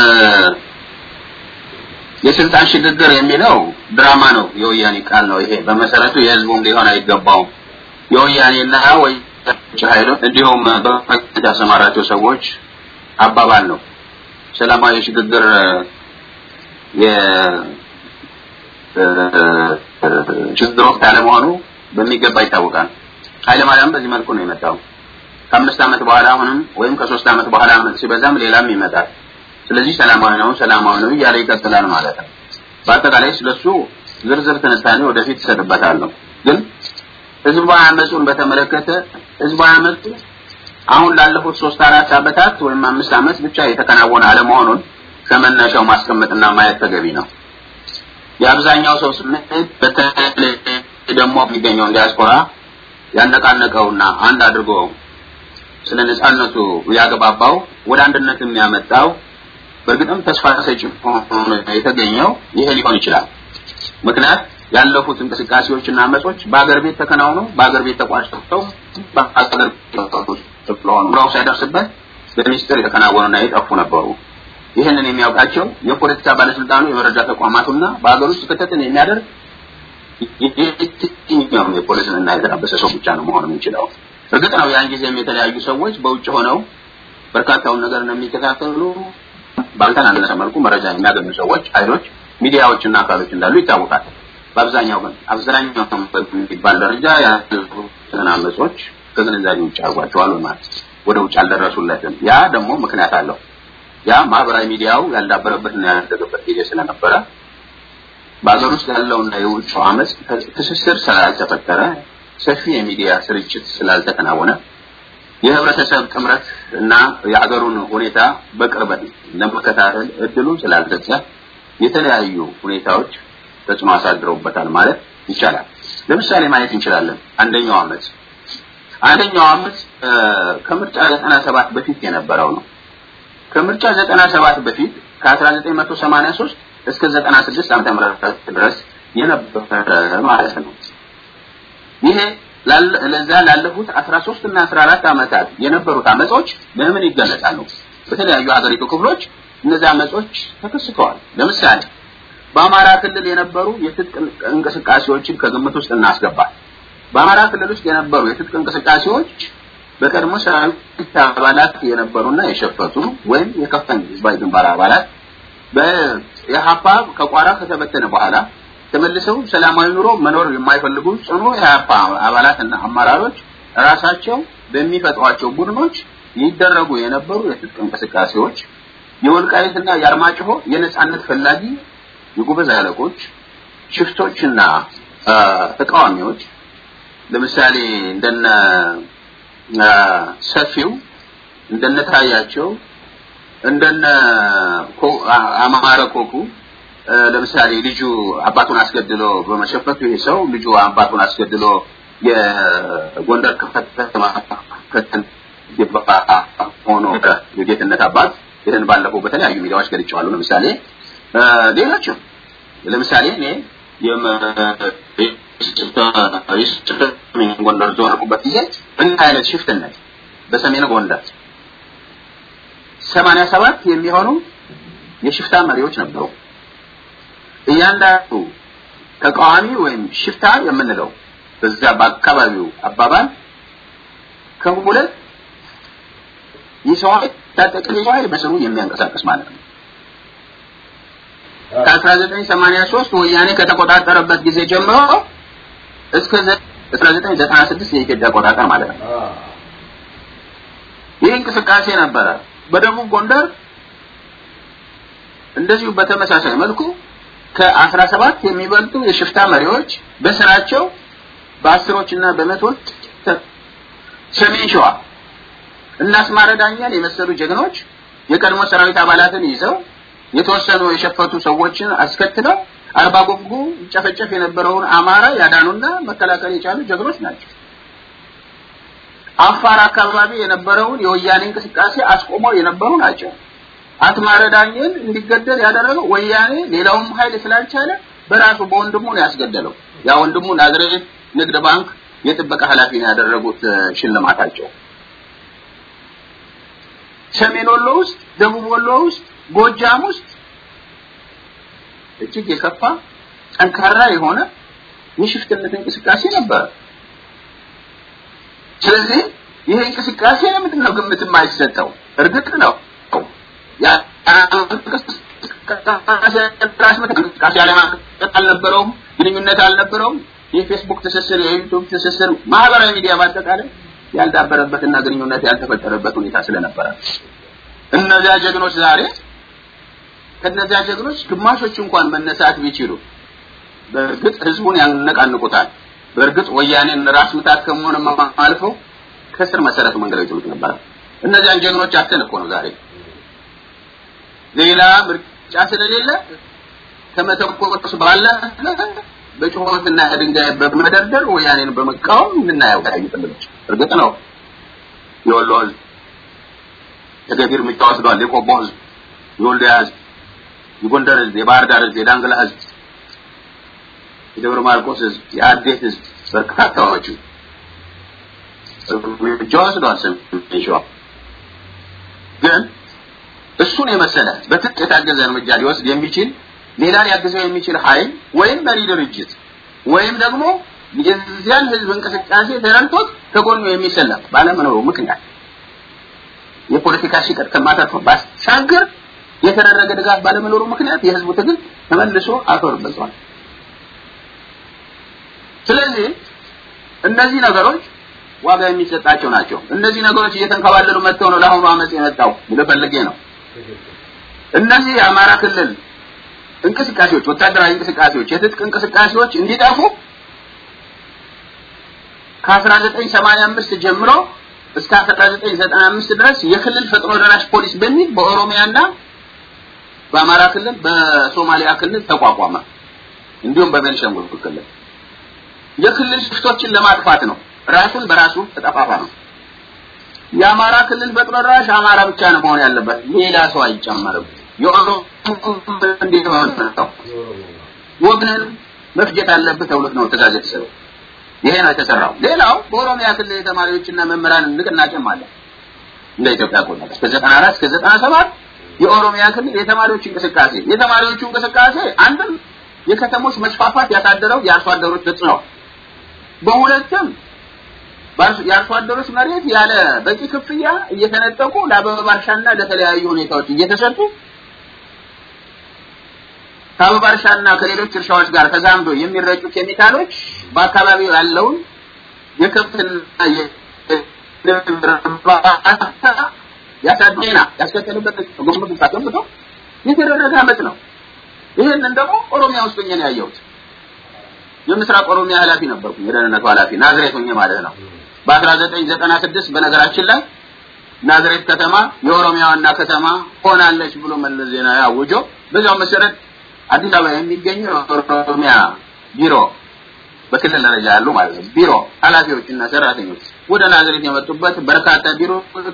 የስልጣን ሽግግር የሚለው ድራማ ነው፣ የወያኔ ቃል ነው። ይሄ በመሰረቱ የህዝቡም ሊሆን አይገባውም። የወያኔና ወይ ኃይሎች እንዲሁም በመንግስት ያሰማራቸው ሰዎች አባባል ነው። ሰላማዊ ሽግግር የሽግግር ወቅት አለመሆኑ በሚገባ ይታወቃል። ኃይለማርያም በዚህ መልኩ ነው የመጣው። ከአምስት ዓመት በኋላ አሁንም ወይም ከሶስት ዓመት በኋላ ሲበዛም ሌላም ይመጣል። ስለዚህ ሰላማዊ ነው ሰላማዊ ነው እያለ ይቀጥላል ማለት ነው። በአጠቃላይ ስለሱ ዝርዝር ትንታኔ ወደፊት እሰጥበታለሁ። ግን ህዝባዊ አመፁን በተመለከተ ህዝባዊ አመፁ አሁን ላለፉት ሶስት አራት ዓመታት ወይም አምስት ዓመት ብቻ የተከናወነ አለመሆኑን ከመነሻው ማስቀመጥና ማየት ተገቢ ነው። የአብዛኛው ሰው ስሜት በተለይ ደግሞ የሚገኘውን ዲያስፖራ ያነቃነቀውና አንድ አድርጎ ስለ ነጻነቱ ያገባባው ወደ አንድነት የሚያመጣው በእርግጥም ተስፋ ሰጪ ሆኖ የተገኘው ይሄ ሊሆን ይችላል። ምክንያት ያለፉት እንቅስቃሴዎችና አመጾች በአገር ቤት ተከናውነው በአገር ቤት ተቋጭተው በአገር ስለሆኑ ብራው ሳይደርስበት በሚስጥር የተከናወኑና የጠፉ ነበሩ። ይህንን የሚያውቃቸው የፖለቲካ ባለስልጣኑ የመረጃ ተቋማቱና በአገር ውስጥ ክትትል የሚያደርግ የትኛውም የፖለቲካና የተዳበሰ ሰው ብቻ ነው መሆን የሚችለው። እርግጥ ነው ያን ጊዜም የተለያዩ ሰዎች በውጭ ሆነው በርካታውን ነገር እንደሚከታተሉ ባልተናነሰ መልኩ መረጃ የሚያገኙ ሰዎች፣ ኃይሎች፣ ሚዲያዎችና አካሎች እንዳሉ ይታወቃል። በአብዛኛው ግን አብዛኛው በሚባል ደረጃ ያሉትን አመጾች ከግንዛቤ ውጭ አድርጓቸዋል ማለት ወደ ውጭ አልደረሱለትም። ያ ደግሞ ምክንያት አለው። ያ ማህበራዊ ሚዲያው ያልዳበረበትና ያላደገበት ጊዜ ስለነበረ በሀገር ውስጥ ያለውና የውጭው አመፅ ትስስር ስላልተፈጠረ ሰፊ የሚዲያ ስርጭት ስላልተከናወነ የህብረተሰብ ጥምረት እና የሀገሩን ሁኔታ በቅርበት ለመከታተል እድሉ ስላልሰጠ የተለያዩ ሁኔታዎች ተጽዕኖ አሳድረውበታል ማለት ይቻላል። ለምሳሌ ማየት እንችላለን። አንደኛው አመፅ አንደኛው አመፅ ከምርጫ 97 በፊት የነበረው ነው። ከምርጫ 97 በፊት ከ1983 እስከ 96 ዓመተ ምህረት ድረስ የነበረ ማለት ነው። ይሄ ለዛ ላለፉት 13 እና 14 ዓመታት የነበሩት አመጾች በምን ይገለጻሉ? በተለያዩ ሀገሪቱ ክፍሎች እነዚህ አመጾች ተከስተዋል። ለምሳሌ በአማራ ክልል የነበሩ የትጥቅ እንቅስቃሴዎችን ከግምት ውስጥ እናስገባል። በአማራ ክልል ውስጥ የነበሩ የትጥቅ እንቅስቃሴዎች በቀድሞ ሰራዊት አባላት የነበሩና የሸፈቱ ወይም የከፈን ህዝባዊ ግንባር አባላት በኢህአፓ ከቋራ ከተበተነ በኋላ ተመልሰው ሰላማዊ ኑሮ መኖር የማይፈልጉ ጽኑ የኢህአፓ አባላትና አመራሮች ራሳቸው በሚፈጥሯቸው ቡድኖች ይደረጉ የነበሩ የትጥቅ እንቅስቃሴዎች የወልቃይትና የአርማጭሆ የነጻነት ፈላጊ የጉበዝ አለቆች፣ ሽፍቶችና ተቃዋሚዎች ለምሳሌ እንደነ ሰፊው እንደነ ታያቸው እንደነ አማረ ኮኩ ለምሳሌ ልጁ አባቱን አስገድሎ በመሸፈቱ ይሄ ሰው ልጁ አባቱን አስገድሎ የጎንደር ከተማ ሆኖ የጌትነት አባት ይህን ባለፈው በተለያዩ ሚዲያዎች ገልጫዋለሁ። ለምሳሌ ሌሎችም ለምሳሌ እኔ የሰሜን ጎንደር ዞርኩበት ጊዜ ምን አይነት ሽፍትነት በሰሜን ጎንደር ሰማንያ ሰባት የሚሆኑ የሽፍታ መሪዎች ነበሩ። እያንዳንዱ ተቃዋሚ ወይም ሽፍታ የምንለው በዛ በአካባቢው አባባል ከሁለት የሰው ኃይል ታጠቀ የሰው ኃይል በስሩ የሚያንቀሳቀስ ማለት ነው። ከ1983 ወያኔ ከተቆጣጠረበት ጊዜ ጀምሮ እስከ 1996 የኢትዮጵያ አቆጣጠር ማለት ነው። ይህ እንቅስቃሴ ነበረ። በደቡብ ጎንደር እንደዚሁ በተመሳሳይ መልኩ ከአስራ ሰባት የሚበልጡ የሽፍታ መሪዎች በስራቸው በአስሮች እና በመቶዎች ሰሜን ሸዋ እና አስማረ ዳኛን የመሰሉ ጀግኖች የቀድሞ ሰራዊት አባላትን ይዘው የተወሰኑ የሸፈቱ ሰዎችን አስከትለው አርባ ጉጉ ይጨፈጨፍ የነበረውን አማራ ያዳኑና መከላከል የቻሉ ጀግኖች ናቸው። አፋር አካባቢ የነበረውን የወያኔ እንቅስቃሴ አስቆመው የነበሩ ናቸው። አስማረ ዳኘን እንዲገደል ያደረገው ወያኔ ሌላውም ኃይል ስላልቻለ በራሱ በወንድሙ ነው ያስገደለው። ያ ወንድሙ ናዝሬት ንግድ ባንክ የጥበቃ ኃላፊ ነው ያደረጉት ሽልማታቸው። ሰሜን ወሎ ውስጥ፣ ደቡብ ወሎ ውስጥ፣ ጎጃም ውስጥ እጅግ የከፋ ጠንካራ የሆነ የሽፍትነት እንቅስቃሴ ነበረ። ስለዚህ ይህ እንቅስቃሴ ለምንድን ነው ግምት የማይሰጠው? እርግጥ ነው እንቅስቃሴ አለማቀጥ አልነበረውም፣ ግንኙነት አልነበረውም። የፌስቡክ ትስስር፣ የዩቱብ ትስስር፣ ማህበራዊ ሚዲያ በአጠቃላይ ያልዳበረበትና ግንኙነት ያልተፈጠረበት ሁኔታ ስለነበረ እነዚያ ጀግኖች ዛሬ ከነዚያ ጀግኖች ግማሾች እንኳን መነሳት ቢችሉ በእርግጥ ህዝቡን ያነቃንቁታል። በእርግጥ ወያኔን ራስ ምታት ከመሆንም አልፈው ከስር መሰረቱ መንገድ ይጥሉት ነበር። እነዚያን ጀግኖች አተን እኮ ነው ዛሬ ሌላ ምርጫ ስለሌለ ከመተኮስ ባለ በጩኸትና ድንጋይ በመደርደር ወያኔን በመቃወም የምናየው ታዩ ክልሎች እርግጥ ነው የወሎ ህዝብ ተገቢ እርምጃ ወስዷል። የቆቦ ህዝብ፣ የወልዲያ ህዝብ፣ የጎንደር ህዝብ፣ የባህር ዳር ህዝብ፣ የዳንግላ ህዝብ፣ የደብረ ማርቆስ ህዝብ፣ የአዴት ህዝብ በርካታዎቹ እርምጃ ወስዷል። ሰሜን ሸዋ ግን እሱን የመሰለ በትጥቅ የታገዘ እርምጃ ሊወስድ የሚችል ሌላ ሊያግዘው የሚችል ኃይል ወይም መሪ ድርጅት ወይም ደግሞ የዚያን ህዝብ እንቅስቃሴ ተረድቶት ከጎኑ የሚሰለፍ ባለመኖሩ ምክንያት የፖለቲካ ሽቀጥ ከማተርፍ ባሻገር የተደረገ ድጋፍ ባለመኖሩ ምክንያት የህዝቡ ትግል ተመልሶ አፈር በልቷል። ስለዚህ እነዚህ ነገሮች ዋጋ የሚሰጣቸው ናቸው። እነዚህ ነገሮች እየተንከባለሉ መጥተው ነው ለአሁኑ አመፅ የመጣው ብለህ ፈልጌ ነው። እነዚህ የአማራ ክልል እንቅስቃሴዎች፣ ወታደራዊ እንቅስቃሴዎች፣ የትጥቅ እንቅስቃሴዎች እንዲጠፉ ከ1985 ጀምሮ እስከ 1995 ድረስ የክልል ፈጥኖ ደራሽ ፖሊስ በሚል በኦሮሚያና በአማራ ክልል በሶማሊያ ክልል ተቋቋመ። እንዲሁም በቤንሻንጉል ክልል የክልል ሽፍቶችን ለማጥፋት ነው። ራሱን በራሱ ተጠፋፋ ነው። የአማራ ክልል ፈጥኖ ደራሽ አማራ ብቻ ነው መሆን ያለበት፣ ሌላ ሰው አይጨመርም። የኦሮሞ እንዲሆን ነው ወግንን መፍጀት አለብህ ተብሎት ነው ትእዛዝ የተሰጠው። ይሄ ነው የተሰራው። ሌላው በኦሮሚያ ክልል የተማሪዎችና መምህራን ንቅናቄም አለ። እንደ ኢትዮጵያ አቆጣጠር እስከ 94 እስከ 97 የኦሮሚያ ክልል የተማሪዎች እንቅስቃሴ የተማሪዎቹ እንቅስቃሴ አንድም የከተሞች መስፋፋት ያሳደረው የአርሶ አደሮች ተጽዕኖ፣ በሁለትም የአርሶ አደሮች መሬት ያለ በቂ ክፍያ እየተነጠቁ ለአበባ እርሻና ለተለያዩ ሁኔታዎች እየተሰጡ ከአበባ እርሻና ከሌሎች እርሻዎች ጋር ተዛምዶ የሚረጩ ኬሚካሎች በአካባቢው ያለውን የከብትና ያሳድና ያስከተሉበት ግምት ውስጥ አስገብቶ የተደረገ አመት ነው። ይህንን ደግሞ ኦሮሚያ ውስጥ ሆኜ ነው ያየሁት። የምስራቅ ኦሮሚያ ኃላፊ ነበርኩ፣ የደህንነቱ ኃላፊ ናዝሬት ሆኜ ማለት ነው። በ1996 በነገራችን ላይ ናዝሬት ከተማ የኦሮሚያ ዋና ከተማ ሆናለች ብሎ መለስ ዜናዊ አውጆ በዚያው መሰረት አዲስ አበባ የሚገኘው የኦሮሚያ ቢሮ በክልል ደረጃ ያሉ ማለት ነው ቢሮ ኃላፊዎች እና ሰራተኞች ወደ ናዝሬት የመጡበት በርካታ ቢሮ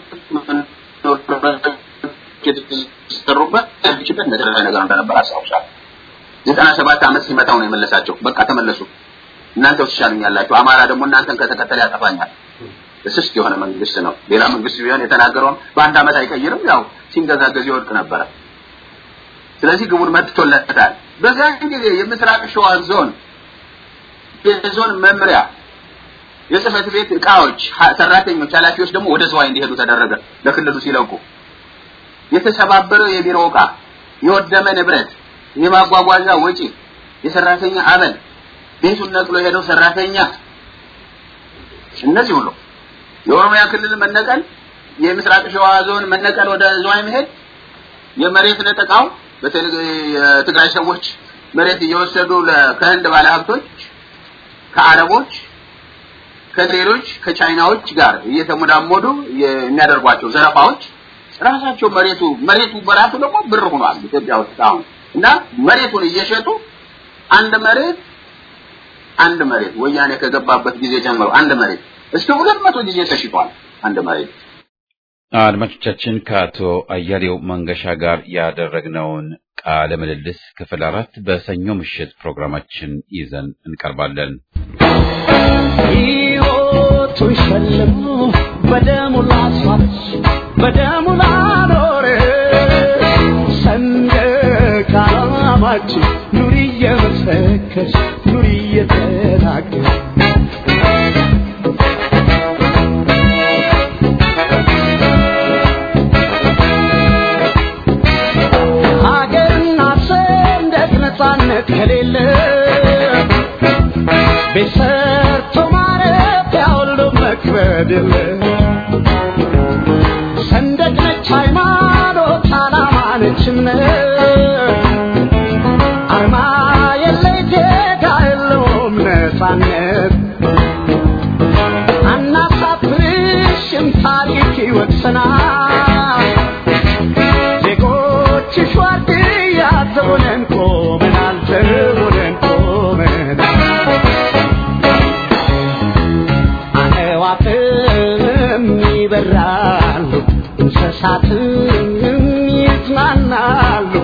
የተሰሩበት ችግር እንደተደረገ ነገር እንደነበር አስታውሳለሁ። ዘጠና ሰባት ዓመት ሲመታው ነው የመለሳቸው። በቃ ተመለሱ፣ እናንተ ትሻሉኛላችሁ፣ አማራ ደግሞ እናንተን ከተከተለ ያጠፋኛል። እስስት የሆነ መንግስት ነው። ሌላ መንግስት ቢሆን የተናገረውን በአንድ ዓመት አይቀይርም። ያው ሲንገዛገዝ ይወድቅ ነበረ። ስለዚህ ግቡን መጥቶለታል። በዚያን ጊዜ የምስራቅ ሸዋ ዞን የዞን መምሪያ የጽህፈት ቤት እቃዎች፣ ሰራተኞች፣ ኃላፊዎች ደግሞ ወደ ዝዋይ እንዲሄዱ ተደረገ። ለክልሉ ሲለቁ የተሰባበረው የቢሮ እቃ፣ የወደመ ንብረት፣ የማጓጓዣ ወጪ፣ የሰራተኛ አበል፣ ቤቱን ነቅሎ የሄደው ሰራተኛ፣ እነዚህ ሁሉ የኦሮሚያ ክልል መነቀል፣ የምስራቅ ሸዋ ዞን መነቀል፣ ወደ ዝዋይ መሄድ፣ የመሬት ነጠቃው የትግራይ ሰዎች መሬት እየወሰዱ ከህንድ ባለሀብቶች ከአረቦች ከሌሎች ከቻይናዎች ጋር እየተሞዳሞዱ የሚያደርጓቸው ዘረፋዎች ራሳቸው መሬቱ መሬቱ በራሱ ደግሞ ብር ሆኗል ኢትዮጵያ ውስጥ አሁን እና መሬቱን እየሸጡ አንድ መሬት አንድ መሬት ወያኔ ከገባበት ጊዜ ጀምሮ አንድ መሬት እስከ ሁለት መቶ ጊዜ ተሽጧል አንድ መሬት። አድማጮቻችን ከአቶ አያሌው መንገሻ ጋር ያደረግነውን ቃለ ምልልስ ክፍል አራት በሰኞ ምሽት ፕሮግራማችን ይዘን እንቀርባለን። ሕይወቱን ሸልሞ በደሙ ላስዋች በደሙ ላኖረ ሰንደቅ ዓላማችን ኑሪ እየመሰከርሽ ኑሪ እየተናገር ሀገርና ሰንደቅ ነፃነት ከሌለ ቤት ሰርቶ ማረፊያ ሁሉ መክበድ የለ ሰንደቅ ነች ሃይማኖት፣ ዓላማ ነች እምነት አርማ የለ ዜጋ የለውም ነፃነት አናሳፍርሽም ታሪክ ይወቅሰናል ዜጎችሽ ዋርድያ ዘቦነን ቆመናል ዘቦነን ቆመናል አዕዋፍም ይበራሉ እንስሳትም ይዝናናሉ